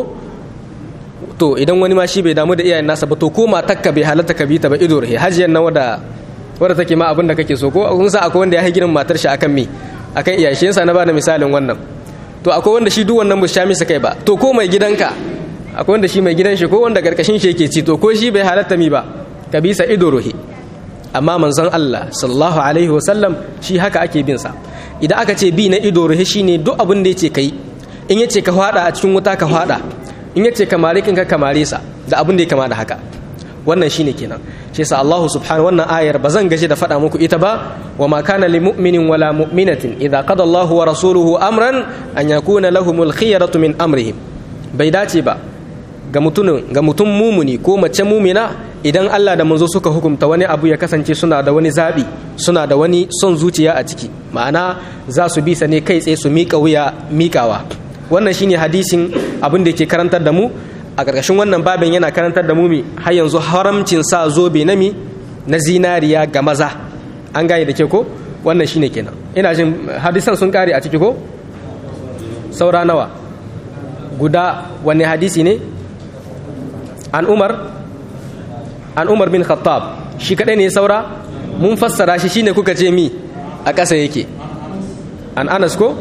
to idan wani ma shi bai damu da iyayen nasa ba to ko matakka bai halatta ka bi ta ba ido ruhe hajiyar nan wada wadda take ma abin da kake so ko kun sa akwai wanda ya yi girin matar shi akan me akan iyaye shi yasa na bada misalin wannan to akwai wanda shi duk wannan bu sha misa kai ba to ko mai gidanka akwai wanda shi mai gidan shi ko wanda karkashin shi yake ci to ko shi bai halatta mi ba ka bisa ido rohi amma manzon Allah sallallahu alaihi wasallam shi haka ake bin sa idan aka ce bi na ido rohi shine duk abin da yace kai in yace ka fada a cikin wuta ka fada in yace ka mare kinka ka mare sa da abin da ya kama da haka wannan shine kenan shi yasa Allah subhanahu wannan ayar bazan gaji da faɗa muku ita ba wa ma kana lil mu'minin wala mu'minatin idza qada Allah wa rasuluhu amran an yakuna lahumul khiyaratu min amrihim bai dace ba ga mutumin ga mutum mumuni ko mace mumina idan Allah da manzo suka hukunta wani abu ya kasance suna da wani zabi suna da wani son zuciya a ciki ma'ana za su bi sa ne kai tsaye su miƙa wuya miƙawa wannan shine hadisin abin da yake karantar da mu a ƙarƙashin wannan babin yana karantar da mumi har yanzu haramcin sa zobe na mi na zinariya ga maza an gane da ke ko wannan shine kenan ina jin hadisan sun kare a ciki ko saura nawa guda wanne hadisi ne an umar an umar bin khattab shi kadai ne saura mun fassara shi shine kuka ce mi a ƙasa yake an anas ko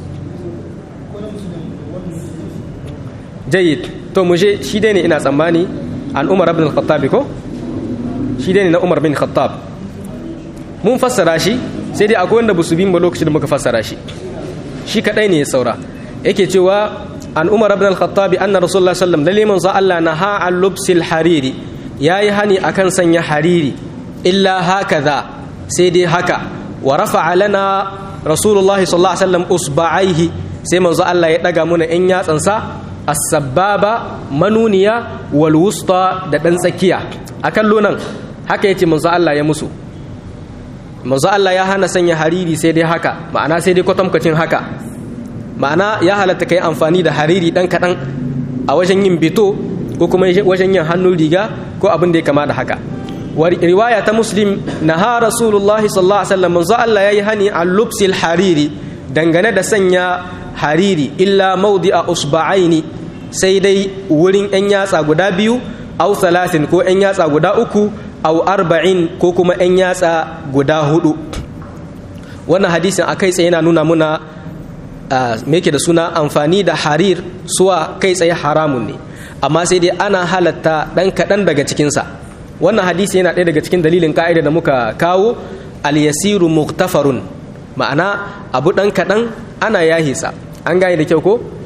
jayyid to mu je shi dai ne ina tsammani an umar ibn al-khattab ko shi dai ne na umar bin khattab mun fassara shi sai dai akwai wanda busu bin ba lokacin da muka fassara shi shi kadai ne ya saura yake cewa an umar ibn al-khattab anna rasulullah sallam lalle manzo Allah na ha al lubsil hariri yayi hani akan sanya hariri illa hakaza sai dai haka wa rafa'a lana rasulullah sallallahu alaihi wasallam usba'aihi sai manzo Allah ya daga muna in yatsansa as-sababa manuniya wal wusta da dan tsakiya akan lonan haka yace manzo Allah ya musu manzo Allah ya hana sanya hariri sai dai haka ma'ana sai dai kwatankwacin haka ma'ana ya halatta kai amfani da hariri dan kadan a wajen yin bito ko kuma wajen yin hannun riga ko abin da ya kama da haka riwaya ta muslim naha rasulullahi sallallahu alaihi wasallam manzo Allah yayi hani al lubsil hariri dangane da sanya hariri illa mawdi'a usba'aini sai dai wurin yan yatsa guda biyu au salasin ko yan yatsa guda uku au arba'in ko kuma yan yatsa guda hudu wannan hadisin akai tsaye yana nuna muna me yake da suna amfani da harir suwa kai tsaye haramun ne amma sai dai ana halatta dan kaɗan daga cikinsa wannan hadisi yana ɗaya daga cikin dalilin ka'ida da muka kawo al-yasiru muktafarun ma'ana abu ɗan kaɗan ana yahisa an gane da kyau ko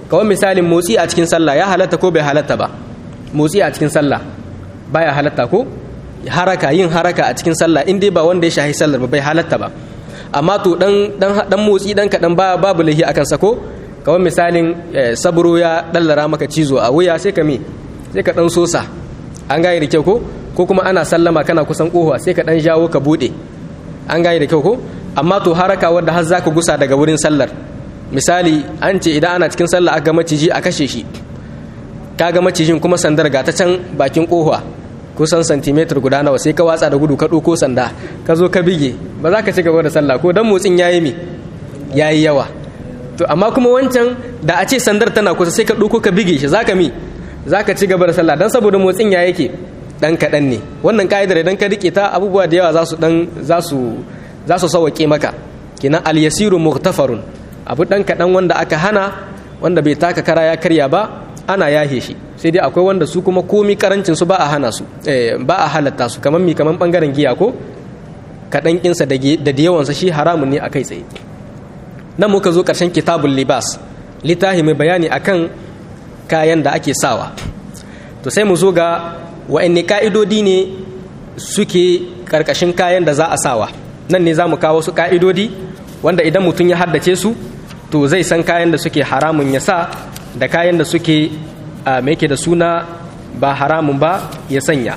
kawai misalin motsi a cikin sallah ya halatta ko bai halatta ba motsi a cikin sallah baya halatta ko haraka yin haraka a cikin sallah in dai ba wanda ya shahi sallar ba bai halatta ba amma to dan dan motsi dan kadan ba babu lahi akan sako kawai misalin saburo ya dallara maka cizo a wuya sai ka me sai ka dan sosa an gane da kyau ko ko kuma ana sallama kana kusan kohuwa sai ka dan jawo ka bude an gane da kyau ko amma to haraka wanda har zaka gusa daga wurin sallar misali an ce idan ana cikin sallah aka maciji a kashe shi kaga macijin kuma sandar ga ta can bakin kohuwa kusan santimetar guda nawa sai ka watsa da gudu ka ɗauko sanda ka zo ka bige ba za ka ci gaba da sallah ko dan motsin yayi mi yayi yawa to amma kuma wancan da a ce sandar tana kusa sai ka ɗauko ka bige shi zaka mi zaka ci gaba da sallah dan saboda motsin ya yake dan kaɗan ne wannan ka'idar idan ka rike ta abubuwa da yawa za su dan za su za su sauke maka kinan al yasiru mughtafarun abu dan kaɗan wanda aka hana wanda bai taka kara ya karya ba ana yahe shi sai dai akwai wanda su kuma komi karancin su ba a hana su ba a halatta su kamar mi kamar bangaren giya ko kaɗan kinsa da da yawansa shi haramun ne a kai tsaye nan muka zo ƙarshen kitabul libas littafi mai bayani akan kayan da ake sawa to sai mu zo ga wa'anne ka'idodi ne suke ƙarƙashin kayan da za a sawa nan ne za mu kawo su ka'idodi wanda idan mutum ya haddace su to zai san kayan da suke haramun ya sa da kayan da suke mai ke da suna ba haramun ba ya sanya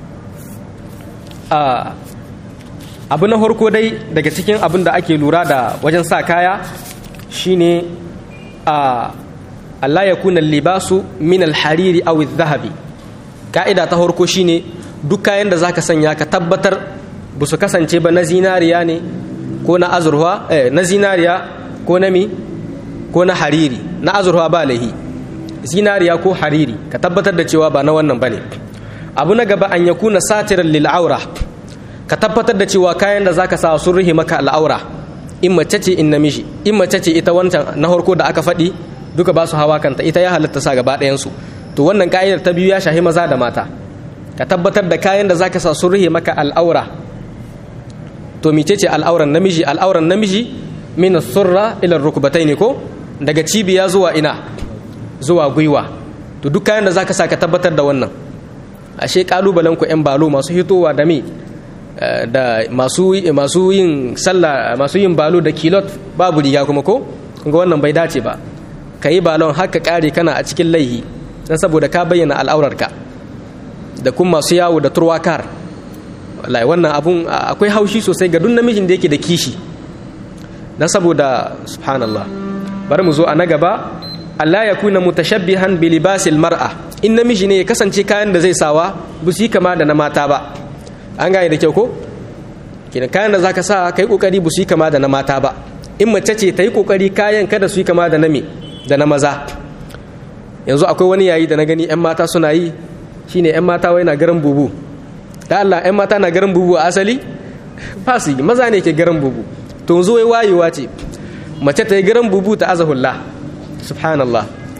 abu na harko dai daga cikin abin da ake lura da wajen sa kaya shine a Allah ya kuna libasu min alhariri aw zahabi ka'ida ta harko shine duk kayan da zaka sanya ka tabbatar ba su kasance ba na zinariya ne ko na azurwa na zinariya ko na mi ko na hariri na azurwa ba lahi zinariya ko hariri ka tabbatar da cewa ba na wannan bane abu na gaba an yakuna satiran lil aura ka tabbatar da cewa kayan da zaka sa sun rihe maka al'aura in mace ce in namiji in mace ce ita wancan na harko da aka faɗi duka ba su hawa kanta ita ya halatta sa gaba ɗayan su to wannan ka'idar ta biyu ya shahi maza da mata ka tabbatar da kayan da zaka sa sun rihe maka al'aura to mecece al'auran namiji al'auran namiji min surra ila rukbataini ko daga cibiya zuwa ina zuwa gwiwa to duk kayan da zaka sa ka tabbatar da wannan ashe kalubalen ku yan balo masu hitowa da me da masu masu yin sallah masu yin balo da kilot babu riga kuma ko ga wannan bai dace ba kayi balon haka kare kana a cikin laihi dan saboda ka bayyana al'aurarka da kuma masu yawo da turwakar wallahi wannan abun akwai haushi sosai ga duk namijin da yake da kishi dan saboda subhanallah bari mu zo a na gaba Allah ya kuna mutashabbihan bi libasil mar'a in namiji ne ya kasance kayan da zai sawa ba su yi kama da na mata ba an gane da kyau ko kina kayan da zaka sa kai kokari ba su yi kama da na mata ba in mace ce ta yi kokari kayan kada su yi kama da na me da na maza yanzu akwai wani yayi da na gani yan mata suna yi shine yan mata wai na garan bubu da Allah yan mata na garan bubu a asali ba su yi maza ne ke garan bubu to yanzu wai wayewa ce mace ta yi garan bubu ta azahulla subhanallah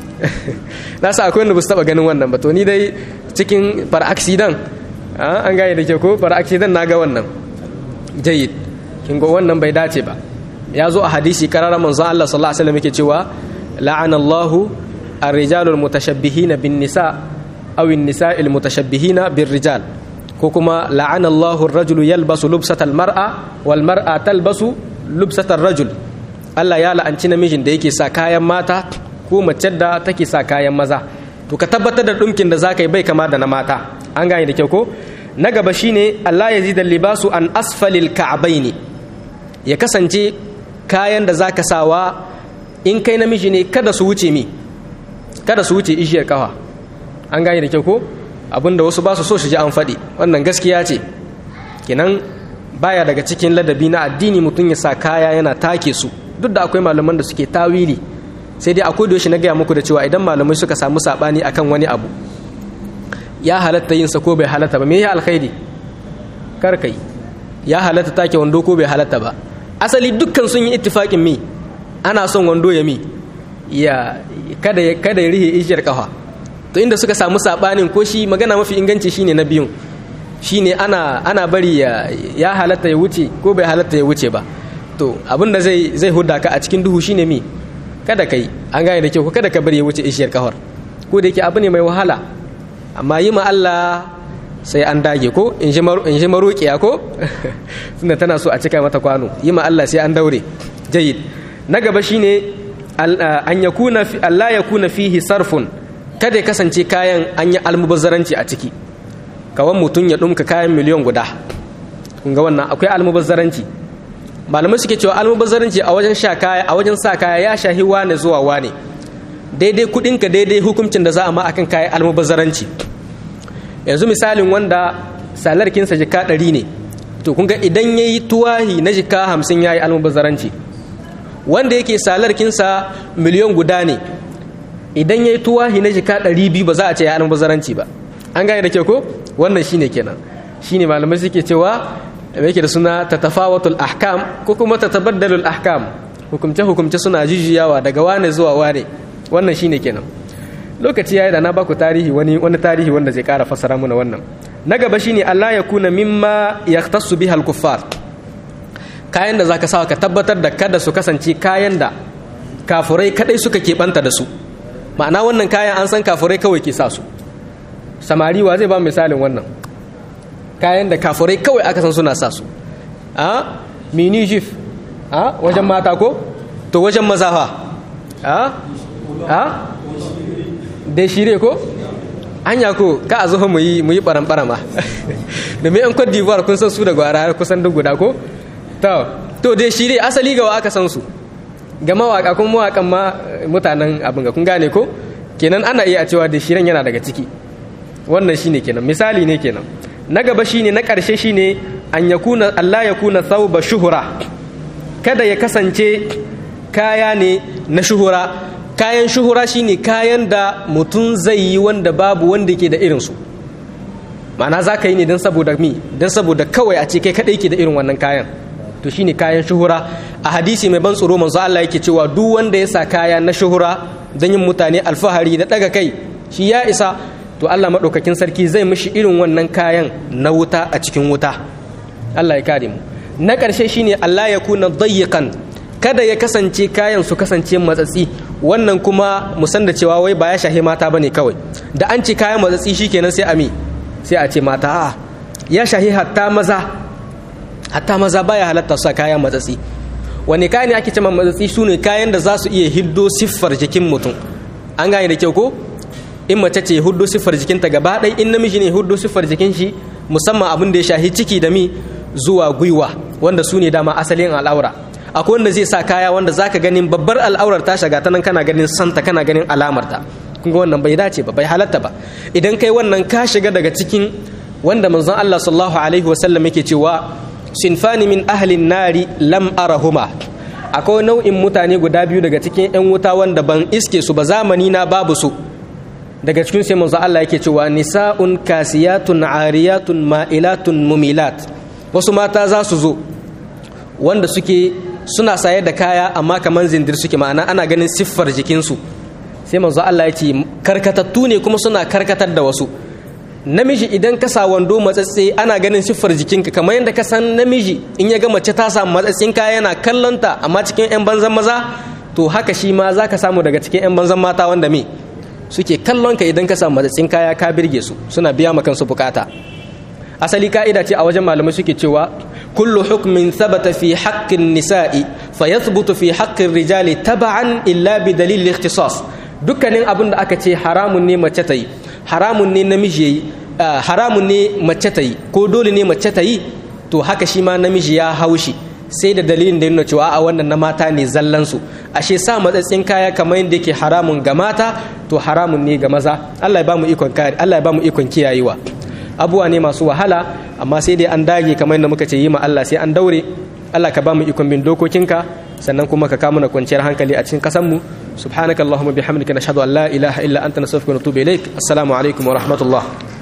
na sa akwai wanda ba su taba ganin wannan ba to ni dai cikin far accident an gane da ke ko far accident na ga wannan jayyid kin ga wannan bai dace ba ya zo a hadisi karara manzo Allah sallallahu alaihi wasallam yake cewa la'ana Allahu ar-rijalu al-mutashabbihina bin nisa aw an-nisa al-mutashabbihina bir rijal ko kuma la'ana Allahu ar-rajulu yalbasu lubsata al-mar'a wal mar'a talbasu lubsata ar-rajul Allah ya la'anci namijin da yake sa kayan mata ko mace da take sa kayan maza to ka tabbatar da dumkin da zaka yi bai kama da na mata an gane da kyau ko na gaba shine Allah ya zida libasu an asfalil ka'baini ya kasance kayan da zaka sawa in kai namiji ne kada su wuce mi kada su wuce ishiyar kafa an gane da kyau ko abinda wasu ba su so su ji an faɗi wannan gaskiya ce kenan baya daga cikin ladabi na addini mutum ya sa kaya yana take su duk da akwai malaman da suke tawili sai dai akwai da na gaya muku da cewa idan malamai suka samu sabani akan wani abu ya halatta yin sa ko bai halatta ba me ya alkhairi kar kai ya halatta take wando ko bai halatta ba asali dukkan sun yi ittifaqin mi ana son wando ya mi ya kada ya kada ya rihe ishiyar kafa to inda suka samu sabanin ko shi magana mafi inganci shine na biyun shine ana ana bari ya ya halatta ya wuce ko bai halatta ya wuce ba to abinda zai zai huda ka a cikin duhu shine mi kada ka yi an gane da kyau ko kada ka bari ya wuce ishiyar kahor ko da yake abu ne mai wahala amma yi ma Allah sai an dage ko in ji maroƙiya ko tunda tana so a cika mata kwano yi ma Allah sai an daure jayid na gaba shine an yakuna Allah ya kuna fihi sarfun kada ya kasance kayan an yi almubazzaranci a ciki kawan mutum ya ɗumka kayan miliyan guda kun ga wannan akwai almubazzaranci malamai suke cewa almubazzaranci a wajen sha kaya a wajen sa kaya ya shahi wane zuwa wane daidai kudinka daidai hukuncin da za a ma akan kayan almubazzaranci yanzu misalin wanda salarkinsa jika ɗari ne to kun ga idan ya yi tuwahi na jika hamsin ya yi almubazzaranci wanda yake salarkinsa miliyan guda ne idan ya yi tuwahi na jika ɗari biyu ba za a ce ya almubazzaranci ba an gane da ke ko wannan shine kenan shine malamai suke cewa da yake da suna tatafawatul ahkam ko kuma tatabaddalul ahkam hukumce hukumce suna jijiyawa daga wane zuwa wane wannan shine kenan lokaci yayi da na baku tarihi wani wani tarihi wanda zai kara fasara muna wannan na gaba shine Allah ya kuna mimma yahtassu biha al-kuffar kayan da zaka sa ka tabbatar da kada su kasance kayan da kafurai kadai suka keɓanta da su ma'ana wannan kayan an san kafurai kawai ke sa su samari wa zai ba misalin wannan kayan da kafurai kawai aka san suna sa su a mini jif a wajen mata ko to wajen maza fa a a da shire ko anya ko ka a zuwa mu yi mu yi baran-barama domin yan Cote d'Ivoire kun san su da gwara kusan duk guda ko to to dai shire asali ga wa aka san su ga mawaka kun mawakan ma mutanen abin ga kun gane ko kenan ana iya cewa da shiren yana daga ciki wannan shine kenan misali ne kenan na gaba shine na ƙarshe shine an yakuna Allah ya kuna thawba shuhura kada ya kasance kaya ne na shuhura kayan shuhura shine kayan da mutum zai yi wanda babu wanda ke da irinsu ma'ana za ka yi ne don saboda mi don saboda kawai a ce kai kaɗai ke da irin wannan kayan to shine kayan shuhura a hadisi mai ban tsoro manzo Allah yake cewa duk wanda ya sa kaya na shuhura don yin mutane alfahari da ɗaga kai shi ya isa to Allah maɗaukakin sarki zai mishi irin wannan kayan na wuta a cikin wuta Allah ya kare mu na ƙarshe shine Allah ya kuna dayyakan kada ya kasance kayan su kasance matsatsi wannan kuma musan da cewa wai ba ya shahi mata bane kawai da an ce kayan matsatsi shikenan sai ami sai a ce mata a ya shahi hatta maza hatta maza baya halatta su kayan matsatsi wani kayan ne ake cewa matsatsi su ne kayan da za su iya hiddo siffar jikin mutum an gane da kyau ko in mace ce huddo siffar jikinta gaba ɗaya in namiji ne huddo siffar jikin shi musamman abin da ya shahi ciki da mi zuwa gwiwa wanda su ne dama asalin al'aura akwai wanda zai sa kaya wanda zaka ganin babbar al'aurar ta shiga ta nan kana ganin santa kana ganin alamarta kun ga wannan bai dace ba bai halatta ba idan kai wannan ka shiga daga cikin wanda manzon Allah sallallahu alaihi wasallam yake cewa sinfani min ahlin nari lam arahuma akwai nau'in mutane guda biyu daga cikin yan wuta wanda ban iske su ba zamani na babu su daga cikin sai manzo Allah yake cewa nisa'un kasiyatun ariyatun ma'ilatun mumilat wasu mata za su zo wanda suke suna saye da kaya amma kaman zindir suke ma'ana ana ganin siffar jikinsu sai manzo Allah ya ce karkatattu ne kuma suna karkatar da wasu namiji idan ka sa wando matsatse ana ganin siffar jikinka kamar yadda ka san namiji in ya ga mace ta samu matsatsin kaya yana kallonta amma cikin 'yan banzan maza to haka shi ma za ka samu daga cikin 'yan banzan mata wanda me suke kallon ka idan ka samu matsatsin kaya ka birge su suna biya ma kansu bukata asali ka'ida ce a wajen malamai suke cewa kullu hukmin thabata fi haqqin nisa'i fa yathbutu fi haqqin rijali taba'an illa bi dalil ikhtisas dukkanin abin da aka ce haramun ne mace ta yi haramun ne namiji yayi haramun ne mace ta yi ko dole ne mace ta yi to haka shi ma namiji ya haushi sai da dalilin da nuna cewa a wannan na mata ne zallansu ashe sa matsatsin kaya kamar yadda yake haramun ga mata to haramun ne ga maza Allah ya ba mu ikon kare Allah ya ba mu ikon kiyayewa abuwa ne masu wahala amma sai dai an dage kamar yadda muka ce yi ma Allah sai an daure Allah ka ba mu ikon bin dokokinka sannan kuma ka kama na kwanciyar hankali a cikin kasanmu subhanakallahumma bihamdika nashhadu an la ilaha illa anta nastaghfiruka wa natubu ilaik assalamu alaikum wa rahmatullah